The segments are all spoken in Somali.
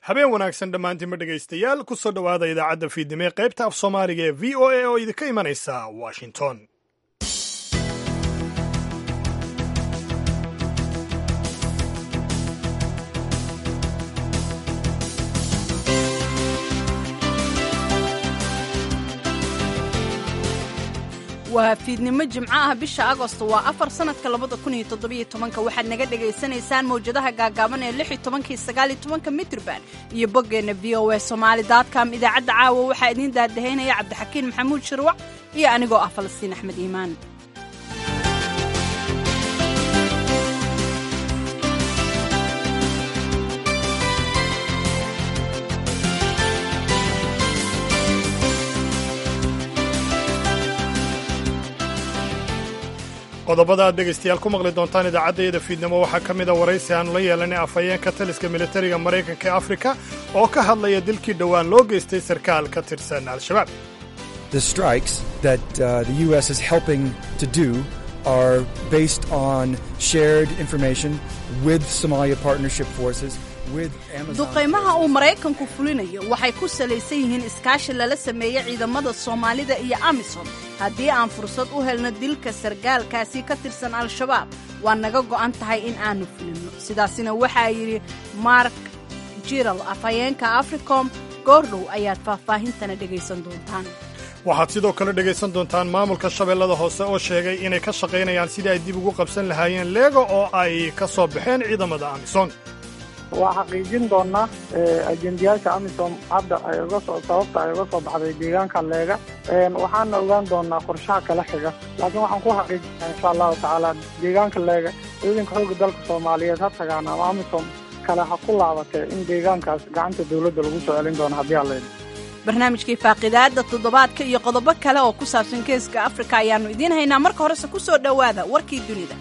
habeen wanaagsan dhammaantiinma dhegaystayaal ku soo dhowaada idaacadda fiidnimo ee qaybta af soomaaliga ee v o a oo idinka imanaysa washington waa fiidnimo jimco ah bisha agost waa afar sannadka labada kun iyo toddobiyo tobanka waxaad naga dhagaysanaysaan mawjadaha gaagaaban ee lix iyo tobanka iyo sagaal iyo tobanka mitrban iyo boggeenna v o a somaali dotcom idaacadda caawa waxaa idiin daadahaynaya cabdixakiin maxamuud shirwac iyo anigoo ah falastiin axmed iimaan qodobada aad dhegaystayaal ku maqli doontaan idaacaddayada fiidnimo waxaa ka mida waraysi aanu la yeelanay afhayeenka taliska militariga maraykanka ee afrika oo ka hadlaya dilkii dhowaan loo geystay sarkaal ka tirsan al-shabaab The strikes that uh, the U.S. is helping to do are based on shared information with Somalia partnership forces. duqaymaha uu maraykanku fulinayo waxay ku salaysan yihiin iskaashi lala sameeyey ciidamada soomaalida iyo amisom haddii aan fursad u helno dilka sargaalkaasi ka tirsan al-shabaab waa naga go'an tahay in aanu fulinno sidaasina waxaa yidhi mark jiral afhayeenka africom goordhow ayaad faahfaahintana dhegaysan doontaan waxaad sidoo kale dhegaysan doontaan maamulka shabeellada hoose oo sheegay inay ka shaqaynayaan sidii ay dib ugu qabsan lahaayeen leega oo ay ka soo baxeen ciidamada amisom waa xaqiijin doonaa ajendayaasha amisom hadda ay uga soo sababta ay uga soo baxday deegaanka leega waxaana ogaan doonaa qorshaha kala xiga laakiin waxaan ku xaqiijinaa insha allahu tacaala deegaanka leega ciidanka xoogga dalka soomaaliyeed ha tagaan ama amisom kale ha ku laabatee in deegaankaas gacanta dawladda lagu soo celin doono haddii aan leedin barnaamijkii faaqidaadda toddobaadka iyo qodobo kale oo ku saabsan geeska afrika ayaannu idiin haynaa marka horese ku soo dhowaada warkii dunida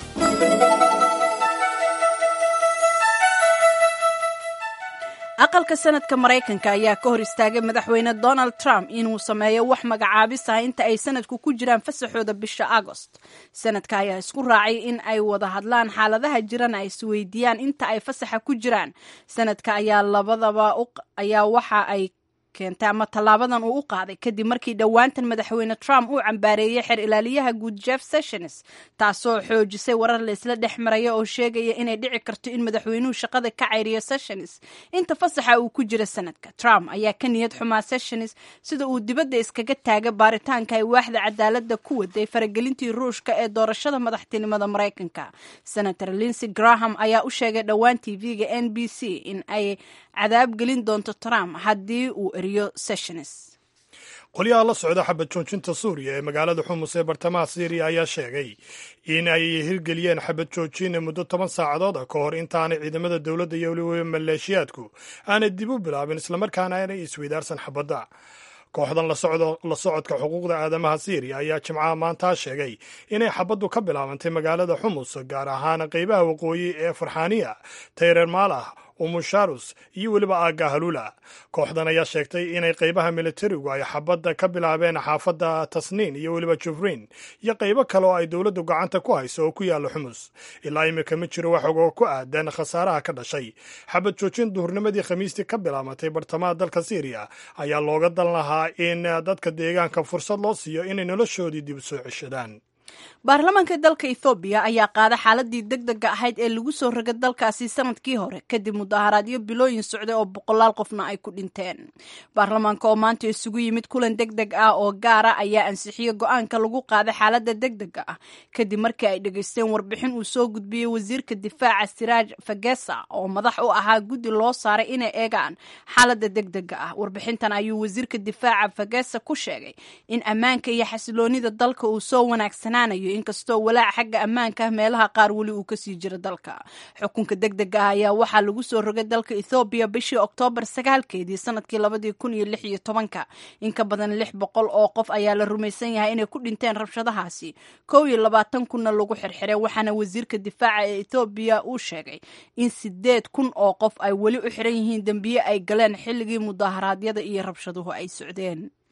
aqalka sanadka maraykanka ayaa ka hor istaagay madaxweyne donald trump inuu sameeyo wax magacaabis ah inta ay sanadku ku jiraan fasaxooda bisha agost sanadka ayaa isku raacay in ay wada hadlaan xaaladaha jirana ay isweydiiyaan inta ay fasaxa ku jiraan sanadka ayaa labadaba ayaa waxa ay keentay ama tallaabadan uu u qaaday kadib markii dhowaantan madaxweyne trump uu cambaareeyey xer ilaaliyaha guud jeff sessions taasoo xoojisay warar laysla dhex maraya oo sheegaya inay dhici karto in madaxweynuhu shaqada ka cayriyo sessions inta fasaxa uu ku jira sanadka trump ayaa ka niyad xumaa sessions sida uu dibadda iskaga taaga baaritaanka ay waaxda cadaaladda ku waday faragelintii ruushka ee doorashada madaxtinimada maraykanka senator linsey graham ayaa u sheegay dhowaan tv-ga n b c in ay cadaab gelin doonto trump haddii uu eriyo sessions qolyaha la socda xabad joojinta suuriya ee magaalada xumus ee bartamaha syriya ayaa sheegay in ay hirgeliyeen xabad joojin muddo toban saacadood ah ka hor intaanay ciidamada dowladda iyo weliba maleeshiyaadku aanay dib u bilaabin islamarkaana aanay isweydaarsan xabadda kooxdan la socodka xuquuqda aadamaha syriya ayaa jimcaha maantaa sheegay inay xabaddu ka bilaabantay magaalada xumus gaar ahaan qeybaha waqooyi ee farxaaniya tayreer maalah umusharus iyo weliba aaga halula kooxdan ayaa sheegtay inay qeybaha militarigu ay xabadda ka bilaabeen xaafadda tasniin iyo weliba jufriin iyo qeybo kale oo ay dowladdu gacanta ku hayso oo ku yaalla xumus ilaa imika ma jiro wax ogoo ku aadan khasaaraha ka dhashay xabad joojin duhurnimadii khamiistii ka bilaabatay bartamaha dalka syriya ayaa looga dan lahaa in dadka deegaanka fursad loo siiyo inay noloshoodii dib u soo ceshadaan baarlamaanka dalka ethoobiya ayaa qaada xaaladii deg dega ahayd ee lagu soo rogay dalkaasi sanadkii hore kadib mudaharaadyo bilooyin socday oo boqolaal qofna ay ku dhinteen baarlamaanka oo maanta isugu yimid kulan deg deg ah oo gaara ayaa ansixiyey go-aanka lagu qaaday xaaladda deg dega ah kadib markii ay dhegaysteen warbixin uu soo gudbiyey wasiirka difaaca siraaj fagesa oo madax u ahaa guddi loo saaray inay eegaan xaaladda deg dega ah warbixintan ayuu wasiirka difaaca fagesa ku sheegay in ammaanka iyo xasiloonida dalka uu soo wanaagsananayo inkastoo walaac xagga ammaanka ah meelaha qaar weli uu kasii jiro dalka xukunka deg dega ah ayaa waxaa lagu soo rogay dalka ethoobiya bishii oktoobar sagaalkeedii sanadkii labadii kun iyo lix iyo tobanka in ka badan lix boqol oo qof ayaa la rumaysan yahay inay ku dhinteen rabshadahaasi kow iyo labaatan kunna lagu xirxiray waxaana wasiirka difaaca ee ethoobiya uu sheegay in sideed kun oo qof ay weli u xiran yihiin dembiye ay galeen xilligii mudaharaadyada iyo rabshaduhu ay socdeen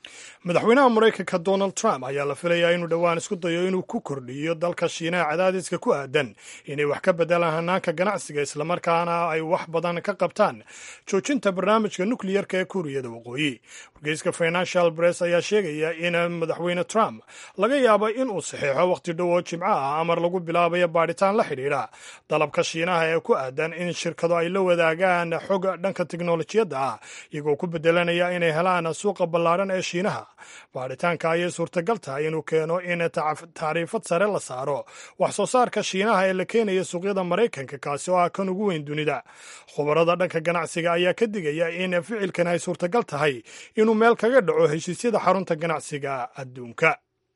madaxweynaha maraykanka donald trump ayaa la filayaa inuu dhowaan isku dayo inuu ku kordhiyo dalka shiinaha cadaadiska ku aadan inay wax ka bedelaan hanaanka ganacsiga islamarkaana ay wax badan ka qabtaan joojinta barnaamijka nukliyarka ee kuuriyada waqooyi wargeyska financial press ayaa sheegaya in madaxweyne trump laga yaabo inuu saxeexo wakhti dhow oo jimco ah amar lagu bilaabayo baadhitaan la xidhiidha dalabka shiinaha ee ku aadan in shirkado ay la wadaagaan xog dhanka teknolojiyadda ah iyagoo ku bedelanaya inay helaan suuqa ballaadhan ee shiinaha baadhitaanka ayay suurtagal tahay inuu keeno in tacriifad sare la saaro wax soo saarka shiinaha ee la keenaya suuqyada maraykanka kaasi oo ah kan ugu weyn dunida khubarada dhanka ganacsiga ayaa ka digaya in ficilkan ay suurtagal tahay inuu meel kaga dhaco heshiisyada xarunta ganacsiga adduunka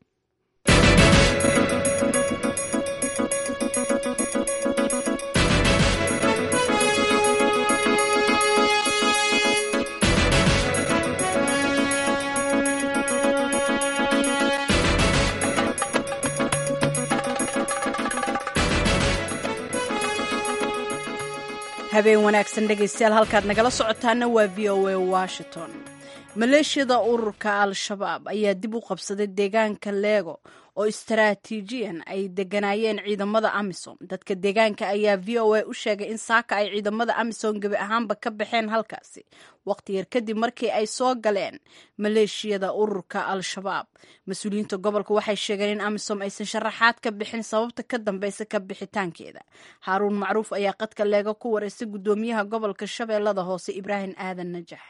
habeen wanaagsan dhegaystayaal halkaad nagala socotaana waa v o a washington maleeshiyada ururka al-shabaab ayaa dib u qabsaday deegaanka leego oo istaraatiijiyan ay deganaayeen ciidamada amisom dadka deegaanka ayaa v o a u sheegay in saaka ay ciidamada amisom gebi ahaanba ka baxeen halkaasi waqti yar kadib markii ay soo galeen maleeshiyada ururka al-shabaab mas-uuliyiinta gobolka waxay sheegeen in amisom aysan sharaxaad ka bixin sababta ka dambeysa ka bixitaankeeda haaruun macruuf ayaa qadka leega ku wareystay guddoomiyaha gobolka shabeellada hoose ibraahim aadan najax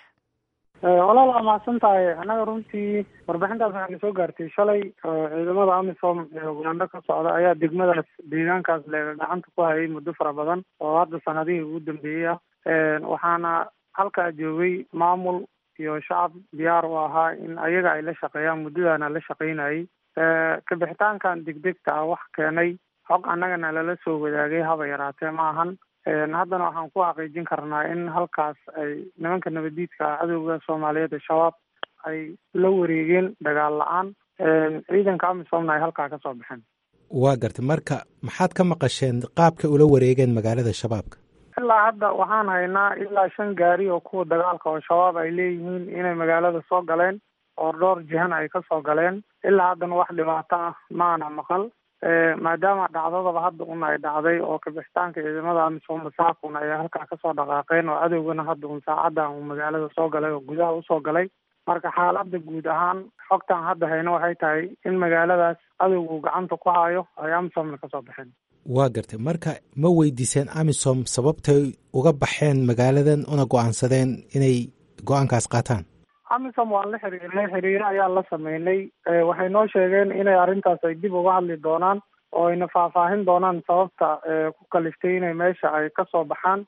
walaal waa mahadsan tahay annaga runtii warbixintaas waxaa nasoo gaartay shalay ciidamada amisom ee ugandho ka socda ayaa degmadaas deegaankaas leega gacanta ku hayay muddo fara badan oo hadda sanadihii ugu dambeeyey ah waxaana halkaa joogay maamul iyo shacab diyaar u ahaa in ayaga ay la shaqeeyaan muddadaana la shaqeynayay kabixitaankan degdegta ah wax keenay xog annagana lala soo wadaagay haba yaraatee ma ahan haddana waxaan ku xaqiijin karnaa in halkaas ay nimanka nabadiidka cadowga soomaaliyeed ee shabaab ay la wareegeen dagaal la-aan ciidanka amisomna ay halkaa kasoo baxeen waa gartay marka maxaad ka maqasheen qaabka ula wareegeen magaalada shabaabka ilaa hadda waxaan haynaa ilaa shan gaari oo kuwa dagaalka oo shabaab ay leeyihiin inay magaalada soo galeen oo dhowr jihan ay kasoo galeen ilaa haddana wax dhibaato ah maana maqal maadaama dhacdadaba hadda un ay dhacday oo kabixitaanka ciidamada amisom masaakun ay halkaa kasoo dhaqaaqeen oo cadowgana hadda un saacaddan uu magaalada soo galay oo gudaha usoo galay marka xaaladda guud ahaan xogtan hadda hayno waxay tahay in magaaladaas cadowgu gacanta ku hayo ay amisomna kasoo baxeen waa gartay marka ma weydiiseen amisom sababtay uga baxeen magaaladan una go-aansadeen inay go-aankaas qaataan amisom waan la xiriirnay xiriiro ayaan la sameynay waxay noo sheegeen inay arrintaas ay dib uga hadli doonaan oo ayna faahfaahin doonaan sababta ku kaliftay inay meesha ay kasoo baxaan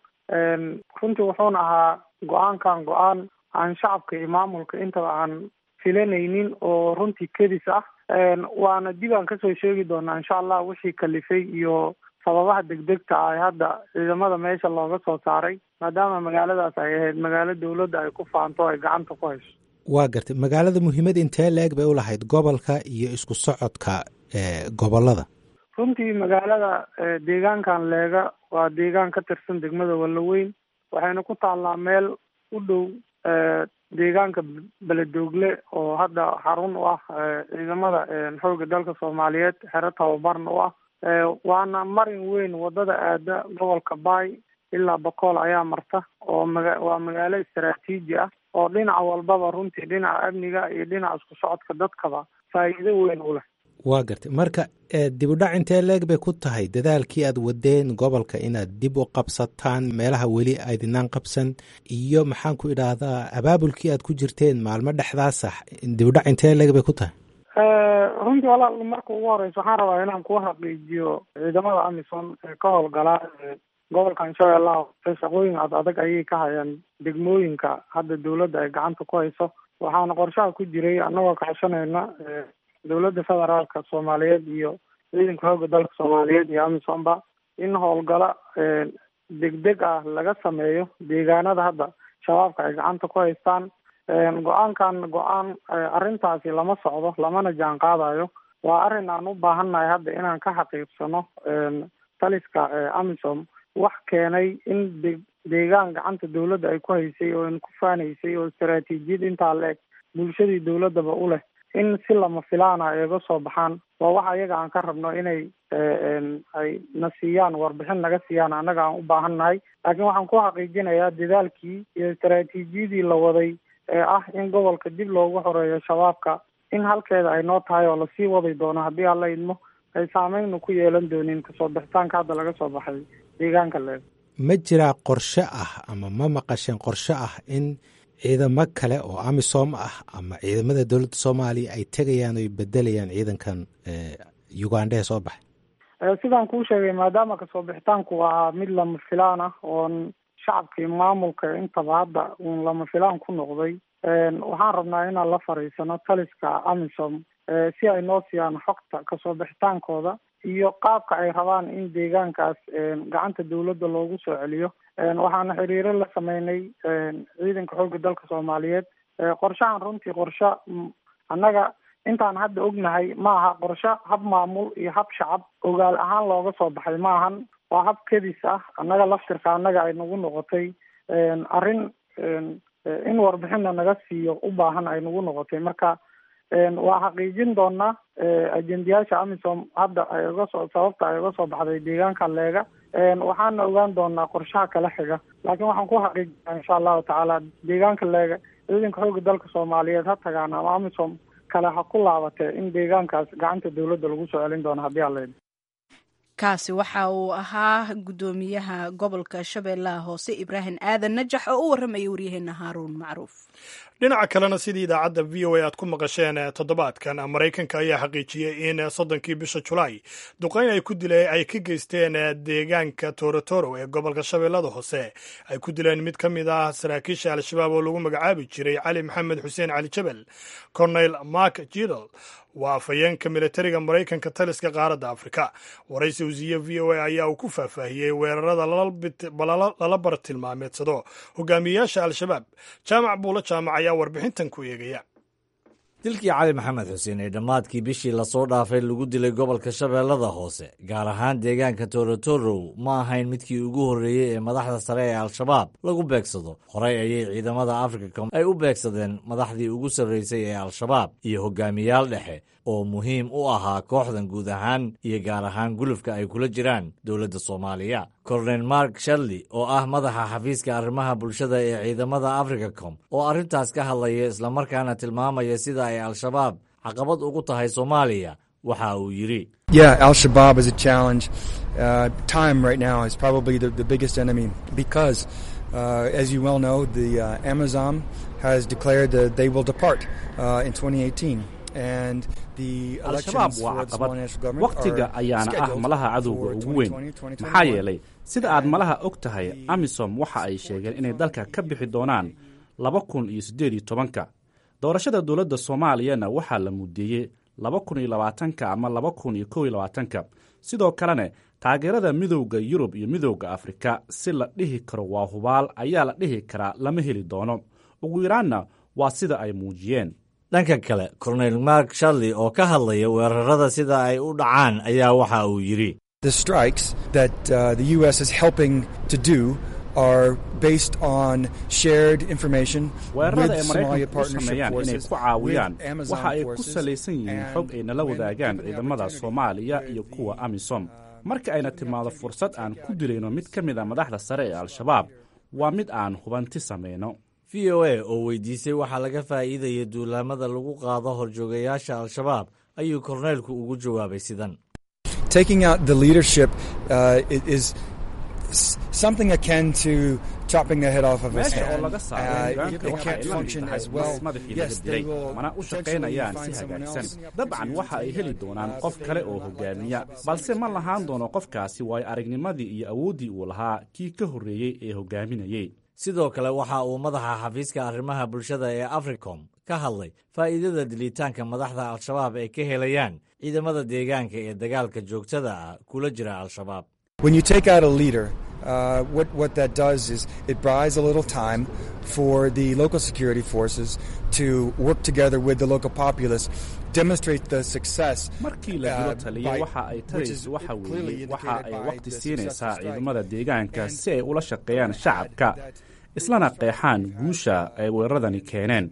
runtii wuxuuna ahaa go-aankan go-aan aan shacabka iyo maamulka intaba aan filanaynin oo runtii kedis ah waana dib aan kasoo sheegi doonaa insha allah wixii kalifay iyo sababaha degdegta ah hadda ciidamada meesha looga soo saaray maadaama magaaladaas ay ahayd magaalo dawladda ay ku faanto ay gacanta ku hayso waa gartay magaalada muhiimad intee la-eg bay u lahayd gobolka iyo isku socodka gobolada runtii magaalada deegaankan leega waa deegaan ka tirsan degmada wallaweyn waxayna ku taallaa meel u dhow deegaanka beledoogle oo hadda xarun u ah ciidamada xoogga dalka soomaaliyeed xero tababarna u ah waana marin weyn wadada aada gobolka baay ilaa bakool ayaa marta oo maga waa magaalo istaraatiiji ah oo dhinaca walbaba runtii dhinaca amniga iyo dhinaca isku socodka dadkaba faa'iido weyn u leh waa gartay marka dib u dhac intee leeg bay ku tahay dadaalkii aad wadeen gobolka inaad dib u qabsataan meelaha weli aydinaan qabsan iyo maxaan ku idhaahdaa abaabulkii aad ku jirteen maalmo dhexdaasa dib u dhac intee leeg bay ku tahay runtii walaal marka ugu horeysa waxaan rabaa inaan ku xaqiijiyo ciidamada amisom ee ka howlgalaa gobolkan shabeellaha hoose shaqooyin ad adag ayay ka hayaan degmooyinka hadda dawladda ay gacanta ku hayso waxaana qorshaha ku jiray annagoo kaashanayna dowladda federaalka soomaaliyeed iyo ciidanka xoogga dalka soomaaliyeed iyo amisomba in howlgalo degdeg ah laga sameeyo deegaanada hadda shabaabka ay gacanta ku haystaan go-aankan go-aan arrintaasi lama socdo lamana jaan qaadayo waa arrin aan u baahannahay hadda inaan ka xaqiiqsano taliska amisom wax keenay in de deegaan gacanta dawladda ay ku haysay oo ku faanaysay oo istaraatiijiyad intaa la-eg bulshadii dowladaba u leh in si lama filaana ay uga soo baxaan waa waxa iyaga aan ka rabno inay ay na siiyaan warbixin naga siiyaan annaga aan u baahan nahay laakiin waxaan ku xaqiijinayaa dadaalkii iyo istaraatiijiyadii la waday ee ah in gobolka dib loogu xoreeyo shabaabka in halkeeda ay noo tahay oo lasii wadi doono haddii alla idmo ay saameynu ku yeelan doonin kasoo bixitaanka hadda laga soo baxay deegaanka leeg ma jiraa qorshe ah ama ma maqasheen qorshe ah in ciidamo kale oo amisom ah ama ciidamada dowladda soomaaliya ay tegayaan oy bedelayaan ciidankan uganda ee soo baxay sidaan kuu sheegay maadaama kasoo bixitaanku waa mid lama filaan ah oon shacabkii maamulka intaba hadda uun lama filaan ku noqday waxaan rabnaa inaan la fariisano taliska amisom si ay noo siiyaan xogta kasoo bixitaankooda iyo qaabka ay rabaan in deegaankaas gacanta dawladda loogu soo celiyo waxaana xiriiro la sameynay ciidanka xoogga dalka soomaaliyeed qorshahan runtii qorshe annaga intaan hadda ognahay ma aha qorshe hab maamul iyo hab shacab ogaal ahaan looga soo baxay ma ahan waa hab kedis ah annaga laftirka annaga ay nagu noqotay arrin in warbixinna naga siiyo u baahan ay nagu noqotay marka waa xaqiijin doonaa ajendayaasha amisom hadda ay uga soo sababta ay uga soo baxday deegaanka leega waxaana ogaan doonaa qorshaha kala xiga laakiin waxaan ku xaqiijinaa insha allahu tacaala deegaanka leega ciidanka xooga dalka soomaaliyeed ha tagaan ama amisom kale ha ku laabatee in deegaankaas gacanta dawladda lagu soo celin doono haddii alla kaasi waxa uu ahaa guddoomiyaha gobolka shabeellaha hoose ibraahim aadan najax oo u warramaya waryaheena haaruun macruuf dhinaca kalena sidii idaacadda v o a aad ku maqasheen toddobaadkan maraykanka ayaa xaqiijiyey in soddonkii bisha julaay duqayn ay ku dile ay ka geysteen deegaanka torotoro ee gobolka shabeellada hoose ay ku dileen mid ka mid ah saraakiisha al-shabaab oo lagu magacaabi jiray cali maxamed xuseen cali jabel cornel mark jidal waa afhayeenka militariga maraykanka taliska qaaradda afrika waraysi wasiye v o a ayaa uu ku faahfaahiyey weerarada lala bartilmaameedsado hogaamiyeyaasha al-shabaab jaamac buulo jaamac ayaa warbixintan ku eegaya dilkii cali maxamed xuseen ee dhammaadkii bishii lasoo dhaafay lagu dilay gobolka shabeellada hoose gaar ahaan deegaanka torotorow ma ahayn midkii ugu horreeyey ee madaxda sare ee al-shabaab lagu beegsado horey ayay ciidamada africom ay u beegsadeen madaxdii ugu sarraysay ee al-shabaab iyo hogaamiyaal dhexe oo muhiim u ahaa kooxdan guud ahaan iyo gaar ahaan gulufka ay kula jiraan dowladda soomaaliya kornel mark sharley oo ah madaxa xafiiska arrimaha bulshada ee ciidamada africacom oo arrintaas ka hadlaya islamarkaana tilmaamaya sida ay al-shabaab caqabad ugu tahay soomaaliya waxa uu yidhi Yeah, Al Shabaab is a challenge. Uh, time right now is probably the, the biggest enemy because, uh, as you well know, the uh, Amazon has declared that they will depart uh, in 2018. And the al-shabaab waa caqabad wakhtiga ayaana ah malaha cadowga ugu weyn maxaa yeelay sida aad malaha og tahay amisom waxa ay sheegeen inay dalka ka bixi doonaan laba kun iyo siddeed iyo tobanka doorashada dowladda soomaaliyana waxaa la mudeeyey laba kun iyo labaatanka ama laba kun iyo kow iyo labaatanka sidoo kalena taageerada midowda yurub iyo midowda afrika si la dhihi karo waa hubaal ayaa la dhihi karaa lama heli doono ugu yaraanna waa sida ay muujiyeen dhanka kale kornel mark sharley oo ka hadlaya weerarada sida ay u dhacaan ayaa waxa uu yidhi The strikes that uh, the U.S. is helping to do are based on shared information weerarada ay with Somalia maraykanku u partnership sameeyaan inay forces, ku caawiyaan with Amazon waxa ay ku forces, salaysan yihiin and xog ay nala when wadaagaan given the ciidamada opportunity soomaaliya where iyo the, kuwa amisom uh, marka ayna timaado fursad aan ku dilayno mid ka mid a madaxda sare ee al-shabaab waa mid aan hubanti samayno v o a oo weydiisay waxaa laga faa'iidaya duulaamada lagu qaado horjoogayaasha al-shabaab ayuu korneelku ugu jawaabay sidan taking out the leadership uh, i- is s- something akin to chopping the head off of a meesha oo hand. laga saaro Uh, hogaanka it waxa can't ay la mid function tahay as well. mas madaxii Yes, laga they dilay will mana u potentially shaqaynayaan find si someone hagaagsan else. dabcan waxa ay heli doonaan qof kale oo hogaamiya balse ma lahaan doono qofkaasi waayo aragnimadii iyo awooddii uu lahaa kii ka horreeyey ee hogaaminayey sidoo kale waxa uu madaxa xafiiska arrimaha bulshada ee africom ka hadlay faa'iidada dilitaanka madaxda al-shabaab ay ka helayaan ciidamada deegaanka ee dagaalka joogtada ah kula jira al-shabaab When you take out a leader, uh, what, what that does is it buys a little time for the local security forces to work together with the local populace, demonstrate the success. markii la dilo uh, taliya by- waxa ay which is tarayso waxa clearly weeye waxa indicated ay by waqti the siinaysaa successful strike. ciidamada deegaanka And si ay ula shaqeeyaan what we shacabka had that- islana qeexaan guusha ay weeraradani keeneen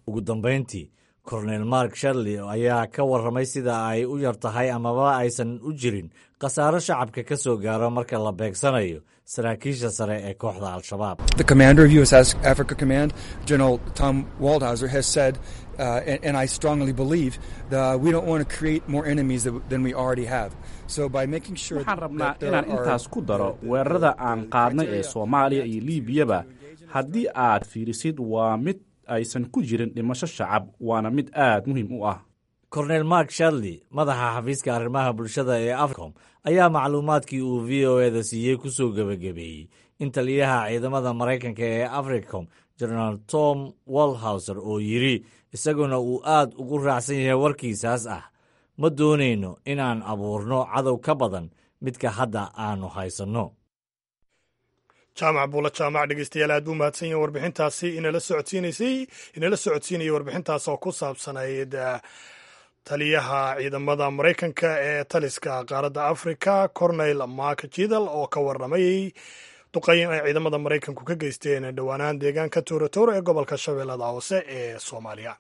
ugu dambayntii kornel mark sharley ayaa ka warramay sida ay u yar tahay amaba aysan u jirin khasaaro shacabka ka soo gaaro marka la beegsanayo saraakiisha sare ee kooxda al-shabaab The commander of U.S. Africa Command, General Tom Waldhauser, has said, uh, and, and I strongly believe, that we don't want to create more enemies than, than we already have. So by making sure waxaan that, rabnaa that there inaan are intaas ku daro weerarada aan qaadnay ee soomaaliya iyo liibiyaba haddii aad fiirisid waa mid aysan ku jirin dhimasho shacab waana mid aad muhiim u ah kornel mark sharley madaxa xafiiska arrimaha bulshada ee africom ayaa macluumaadkii uu v o eda siiyey ku soo gebagabeeyey in taliyaha ciidamada maraykanka ee africom generaal tom walhauser oo yidhi isaguna uu aad ugu raacsan yahay warkiisaas ah ma doonayno inaan abuurno cadow ka badan midka hadda aanu haysanno jaamac buula jaamac dhegeystayaal aad buu mahadsan yahin warbixintaasi inala socodsiinaysay inala socodsiinayay warbixintaas oo ku saabsanayd taliyaha ciidamada maraykanka ee taliska qaaradda africa cornel mark jidal oo ka warramayey duqayn ay ciidamada maraykanku ka geysteen dhowaanaan deegaanka tuuratooro ee gobolka shabeellada hoose ee soomaaliya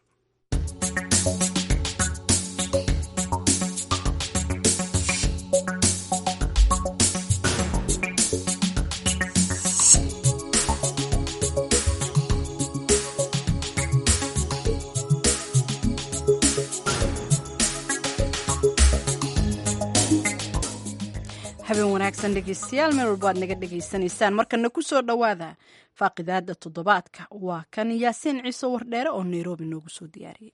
habeen wanaagsan dhegeystayaal meel walba aad naga dhegaysanaysaan markana ku soo dhowaada faaqidaada toddobaadka waa kan yaasiin ciise wardheere oo nairobi noogu soo diyaariyey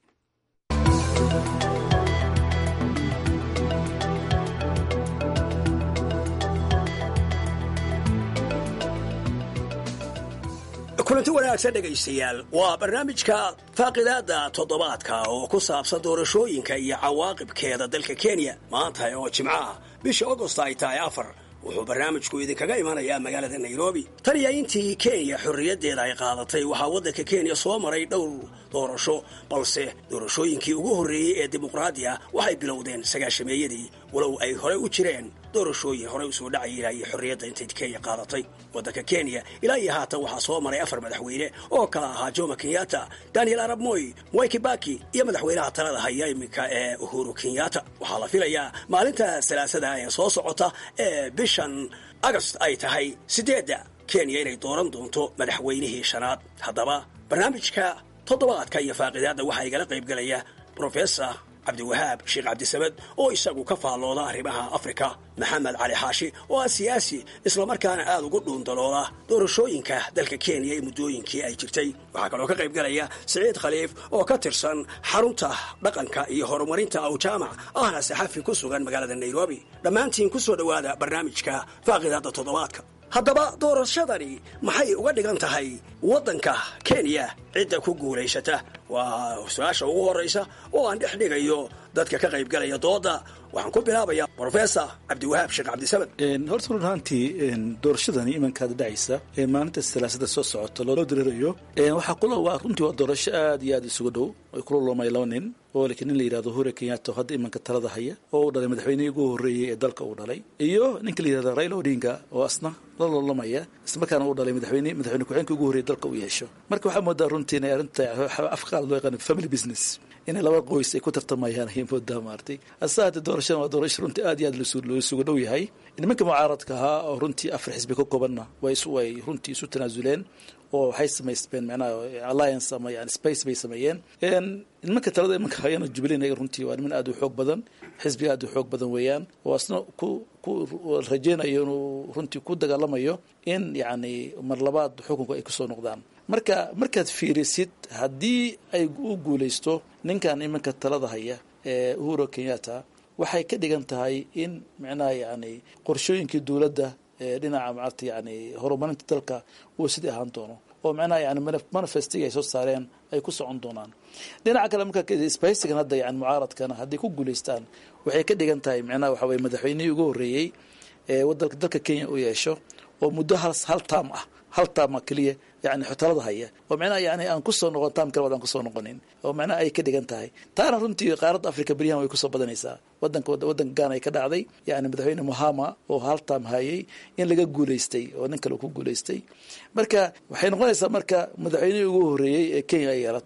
kulanti wanaagsan dhegaystayaal waa barnaamijka faaqidaada toddobaadka oo ku saabsan doorashooyinka iyo cawaaqibkeeda dalka kenya maanta oo jimco ah bisha agost ay tahay afar wuxuu barnaamijku idinkaga imanayaa magaalada nairobi tan iyo intii kenya xorriyaddeeda ay qaadatay waxaa waddanka kenya soo maray dhowr doorasho balse doorashooyinkii ugu horreeyey ee dimuqraadi ah waxay bilowdeen sagaashameeyadii walow ay horey u jireen doorashooyin horey usoo dhacayay iyo xorriyadda intay kenya qaadatay waddanka kenya ilaa iyo haatan waxaa soo maray afar madaxweyne oo kala ahaa jomo kenyatta daniel arab moy mwai kibaki iyo madaxweynaha talada haya iminka ee uhuru kenyatta waxaa la filayaa maalinta salaasada ee soo socota ee bishan agost ay tahay sideedda kenya inay dooran doonto madaxweynihii shanaad haddaba barnaamijka toddobaadka iyo faaqidaadda waxaa igala qaybgelaya rofesor cabdiwahaab sheekh cabdisamed oo isagu ka faallooda arrimaha afrika maxamed cali xaashi oo ah siyaasi islamarkaana aad ugu dhuundalooda doorashooyinka dalka kenya ee muddooyinkii ay jirtay waxaa kaloo ka qaybgalaya siciid khaliif oo ka tirsan xarunta dhaqanka iyo horumarinta awjaamac ahna saxafi ku sugan magaalada nairobi dhammaantiin ku soo dhowaada barnaamijka faaqidaadda toddobaadka haddaba doorashadani maxay uga dhigan tahay waddanka kenya cidda ku guulaysata waa su-aasha ugu horraysa oo aan dhex dhigayo dadka ka qaybgalaya dooda waxaan ku bilaabayaa brofesor cabdiwahaab sheekh cabdisamed horta run ahaantii doorashadani imankaada dhacaysa ee maalinta salaasada soo socota loo dirirayo waxaa kula waa runtii waa doorasho aad iyo aad isugu dhow ay kula loomay laba nin oo laakiin nin la yidhahdo hure kenyatta oo hadda imanka talada haya oo uu dhalay madaxweynihii ugu horreeyey ee dalka uu dhalay iyo ninka la yidhahdo raila odinga oo asna la loolamaya islamarkaana uu dhalay madaxweyne madaxweyne ku-xeenka ugu horreeyey dalka uu yeesho marka waxaa moodaa runtii inay arrinta afqaal loo yaqaano family business inay laba qoys ay ku tartamayaan ayay moodaa maartay asa haddee doorashadan waa doorasho runtii aad iyo aad loo isugu dhow yahay nimanka mucaaradka ahaa oo runtii afar xisbi ka koobanna way way runtii isu tanaasuleen oo waxay samaysteen macnaha alliance ama yani space bay sameeyeen nimanka talada imanka hayana jubilee ayaga runtii waa niman aad u xoog badan xisbiga aad u xoog badan weeyaan oo asna ku ku rajeynayo inuu runtii ku dagaalamayo in yacni mar labaad xukunka ay kusoo noqdaan marka markaad fiirisid haddii ay u guulaysto ninkan imanka talada haya ee uhuru kenyatta waxay ka dhigan tahay in macnaha yani qorshooyinkii dowladda ee dhinaca maarta yani horumarinta dalka uu sidii ahaan doono oo macnaha yani manifestiga ay soo saareen ay ku socon doonaan dhinaca kale marka spaysigan hadda yani mucaaradkana hadday ku guulaystaan waxay ka dhigan tahay macnaha waxa weye madaxweynihii ugu horreeyey ee wadalka dalka kenya u yeesho oo muddo hal hal taam ah hal taama keliya yani talada haya oo macnaha yani aan kusoo noqon taam kale wadaan kusoo noqonin oo macnaha ay ka dhigan tahay taana runtii qaaradda africa beryahan way kusoo badanaysaa wadanka wadanka gaana ay ka dhacday yani madaxweyne mohama oo hal taam hayay in laga guulaystay oo nin kale ku guulaystay marka waxay noqonaysaa marka madaxweynihii ugu horreeyey ee kenya ay yeelato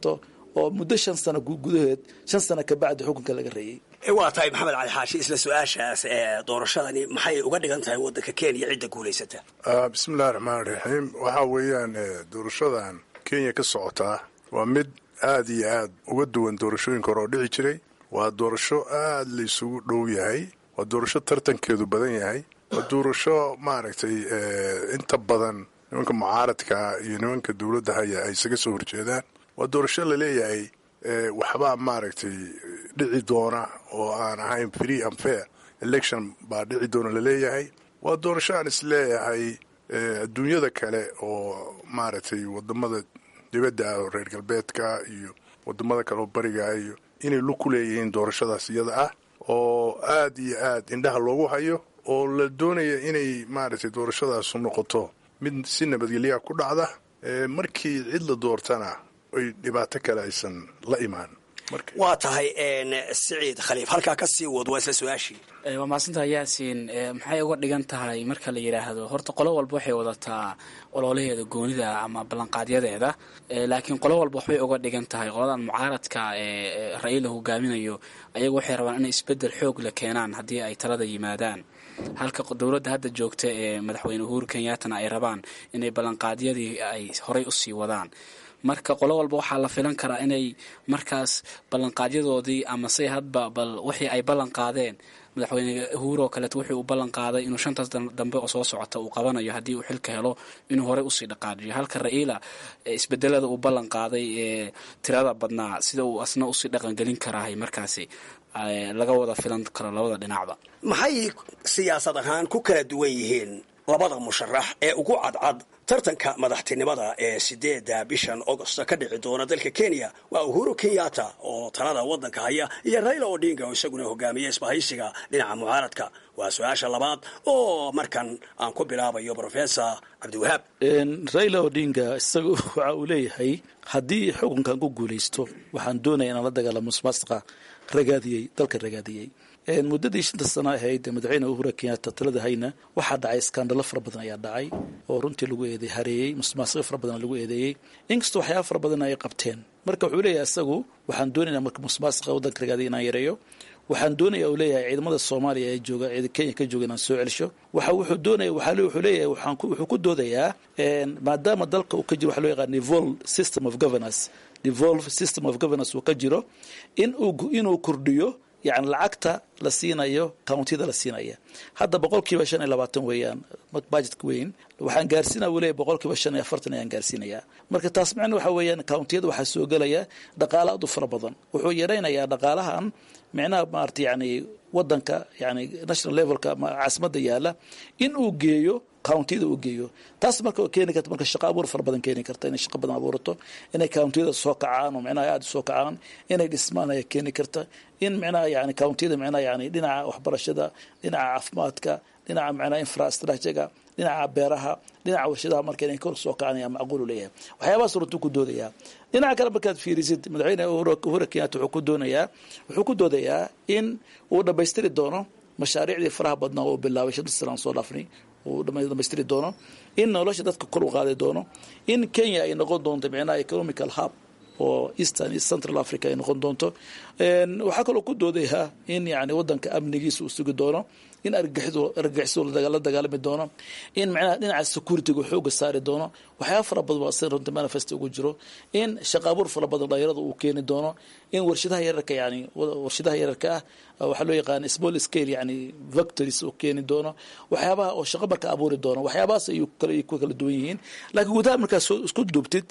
oo muddo shan sano gudaheed shan sano kabacdi xukunka laga reeyey waa tahay maxamed cali xaashi isla su-aashaas ee doorashadani maxay uga dhigan tahay waddanka kenya cidda guulaysata bismillahi raxmaan raxiim waxaa weeyaan doorashadan kenya ka socotaa waa mid aad iyo aad uga duwan doorashooyinka hore oo dhici jiray waa doorasho aad la isugu dhow yahay waa doorasho tartankeedu badan yahay waa doorasho maaragtay inta badan nimanka mucaaradka iyo nimanka dowladda haya ay isaga soo horjeedaan waa doorasho laleeyahay waxbaa maaragtay dhici doona oo aan ahayn free and fair election baa dhici doona laleeyahay waa doorasho aan isleeyahay adduunyada kale oo maaragtay wadamada dibadda ah oo reer galbeedka iyo wadamada kale oo bariga iyo inay lug ku leeyihiin doorashadaas iyada ah oo aad iyo aad indhaha loogu hayo oo la doonaya inay maaragtay doorashadaasu noqoto mid si nabadgelyaa ku dhacda markii cid la doortana ay dhibaato kale aysan la imaan waa tahay siciid khaliif halkaa ka sii wad waa isla su-aashii waa mahadsantaha yaasiin maxay uga dhigan tahay marka la yidhaahdo horta qolo walba waxay wadataa ololaheeda goonida ama ballanqaadyadeeda laakiin qolo walba waxbay uga dhigan tahay qoladan mucaaradka ee ra-iila hogaaminayo ayagu waxay rabaan inay isbedel xoog la keenaan haddii ay talada yimaadaan halka dowladda hadda joogta ee madaxweyne uhuru kenyaatana ay rabaan inay ballanqaadyadii ay horay usii wadaan marka qolo walba waxaa la filan karaa inay markaas ballanqaadyadoodii ama say hadba bal wixii ay ballan qaadeen madaxweyne uhuru oo kaleeto wuxuu u ballan qaaday inuu shantaas dambe oo soo socota uu qabanayo haddii uu xilka helo inuu horey usii dhaqaajiyo halka ra-iila isbedelada uu ballan qaaday ee tirada badnaa sida uu asna usii dhaqangelin karaahay markaasi laga wada filan karo labada dhinacba maxay siyaasad ahaan ku kala duwan yihiin labada musharax ee ugu cadcad tartanka madaxtinimada ee sideedda bishan augosta ka dhici doona dalka kenya waa uhuru kenyatta oo talada waddanka haya iyo raila odinga oo isaguna hogaamiya isbahaysiga dhinaca mucaaradka waa su-aasha labaad oo markan aan ku bilaabayo professor cabdiwahaab raila odinga isaga waxa uu leeyahay haddii xukunkan ku guulaysto waxaan doonaya inaan la dagaalamo musmaasqa ragaadiyey dalka ragaadiyey muddadii shanta sano ahayd madaxweyne uhura kenyatta talada hayna waxaa dhacay iskaandalo fara badan ayaa dhacay oo runtii lagu eede hareeyey musmaasiqo fara badan lagu eedeeyey inkastoo waxyaaba fara badan ay qabteen marka wuxuu leeyahay isagu waxaan doonayna marka musmaasiqa waddanka ragaadiya inaan yareeyo waxaan doonaya uu leeyahay ciidamada soomaaliya ee jooga ciida kenya ka jooga inaan soo celsho waxa wuxuu doonaya waxaa wuxuu leeyahay waxaan wuxuu ku doodayaa maadaama dalka uu ka jiro waxa loo yaqaan devolve system of governance devolve system of governance uu ka jiro in uu inuu kordhiyo yani lacagta la siinayo countida la siinaya hadda boqol kiiba shan iyo labaatan weeyaan budgetka weyn waxaan gaarsiinaya wuu leeyahy boqol kiiba shan iyo afartan ayaan gaarsiinayaa marka taas macna waxa weeyaan countiyada waxaa soo gelaya dhaqaala aad u fara badan wuxuu yaraynayaa dhaqaalahan micnaha maarata yani wadanka yani national levelka caasimadda yaala in uu geeyo countiyada uu geeyo taas marka keeni karta marka shaqo abuur fara badan keeni karta inay shaqo badan abuurato inay countiyada soo kacaan oo micnaha aada soo kacaan inay dhismaan ayaa keeni karta in micnaha yani countiyada micnaha yani dhinaca waxbarashada dhinaca caafimaadka dhinaca micnaha infrastructurega dhinaca beeraha dhinaca warshadaha marka inay kor soo kacaan ayaa macquul u leeyahay waxyaabahaas runtuu ku doodayaa dhinaca kale markaad fiirisid madaxweyne uhuru kenyatta wuxuu ku doonayaa wuxuu ku doodayaa in uu dhammaystiri doono mashaariicdii faraha badnaa oo bilaabay shanta sana aan soo dhaafnay uu dhamaystiri doono in nolosha dadka kor u qaadi doono in kenya ay noqon doonto micnaha economical hub oo eastern iyo central africa ay noqon doonto waxaa kaloo ku doodayaa in yani wadanka amnigiisa uu sugi doono in argagixisu la dagaalami doono in micnaha dhinaca securityga xooga saari doono waxyaaba fara badan waa sida runta manifest ugu jiro in shaqa abuur fara badan dhalinyarada uu keeni doono in warshadaha yararka yani warshadaha yararka ah waxaa loo yaqaan small scale yani factories uu keeni doono waxyaabaha oo shaqo marka abuuri doono waxyaabahaas ayuu ku kala duwan yihiin laakiin gudaha markaas isku duubtid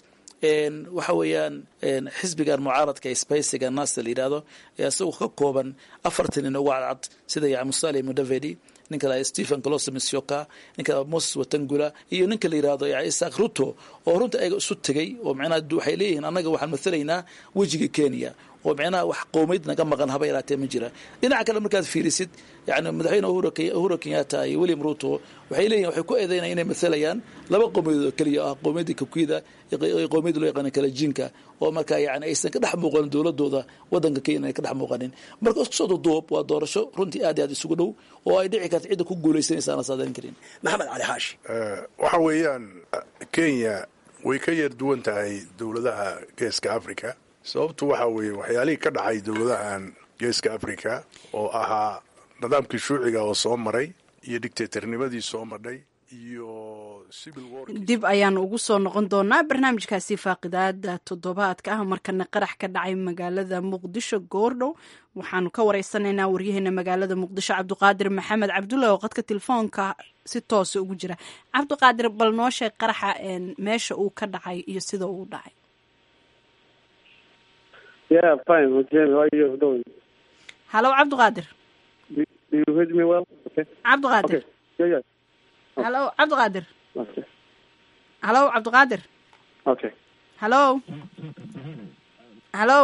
waxa weeyaan xisbigan mucaaradka spaysiga nasa la yidhahdo isagoo ka kooban afartan nin ugu cadcad sida ya musale mudavedi ninka la stephen colosomisyoka ninka moses watangula iyo ninka la yidhahdo ya isaac ruto oo runta ayaga isu tegay oo micnaha waxay leeyihiin annaga waxaan mathalaynaa wejiga kenya oo micnaha wax qowmeyd naga maqan haba yaraatee ma jira dhinaca kale markaad fiirisid yani madaxweyne uhuru kenyatta iyo william ruto waxay leeyihin waxay ku eedeynaya inay mathalayaan laba qowmiyadood oo keliya ah qowmiyadda kakuyda iyo qowmiyadda loo yaqaana kalajinka oo marka yani aysan ka dhex muuqanin dowladooda wadanka kenya ay ka dhex muuqanin marka isku soo duduub waa doorasho runtii aad iyo aad isugu dhow oo ay dhici karta cidda ku guulaysanaysa aan la saadarin karin maxamed cali xaashi waxa weeyaan kenya way ka yar duwan tahay dowladaha geeska africa sababtu waxa weeye waxyaalihii ka dhacay dowladahan geeska africa oo ahaa nidaamkii shuuciga oo soo maray iyo dictatornimadii soo madhay iyo dib ayaanu ugu soo noqon doonaa barnaamijkaasi faaqidaada toddobaadka ah markana qarax ka dhacay magaalada muqdisho goordhow waxaanu ka wareysanaynaa waryaheena magaalada muqdisho cabdiqaadir maxamed cabdulla oo qadka telefoonka si toosa ugu jira cabdiqaadir bal noo sheeg qaraxa meesha uu ka dhacay iyo sida uu dhacay halo cabdiqaadir cabdiqaadir halo cabdiqaadir halo cabdiqaadir okay halo halo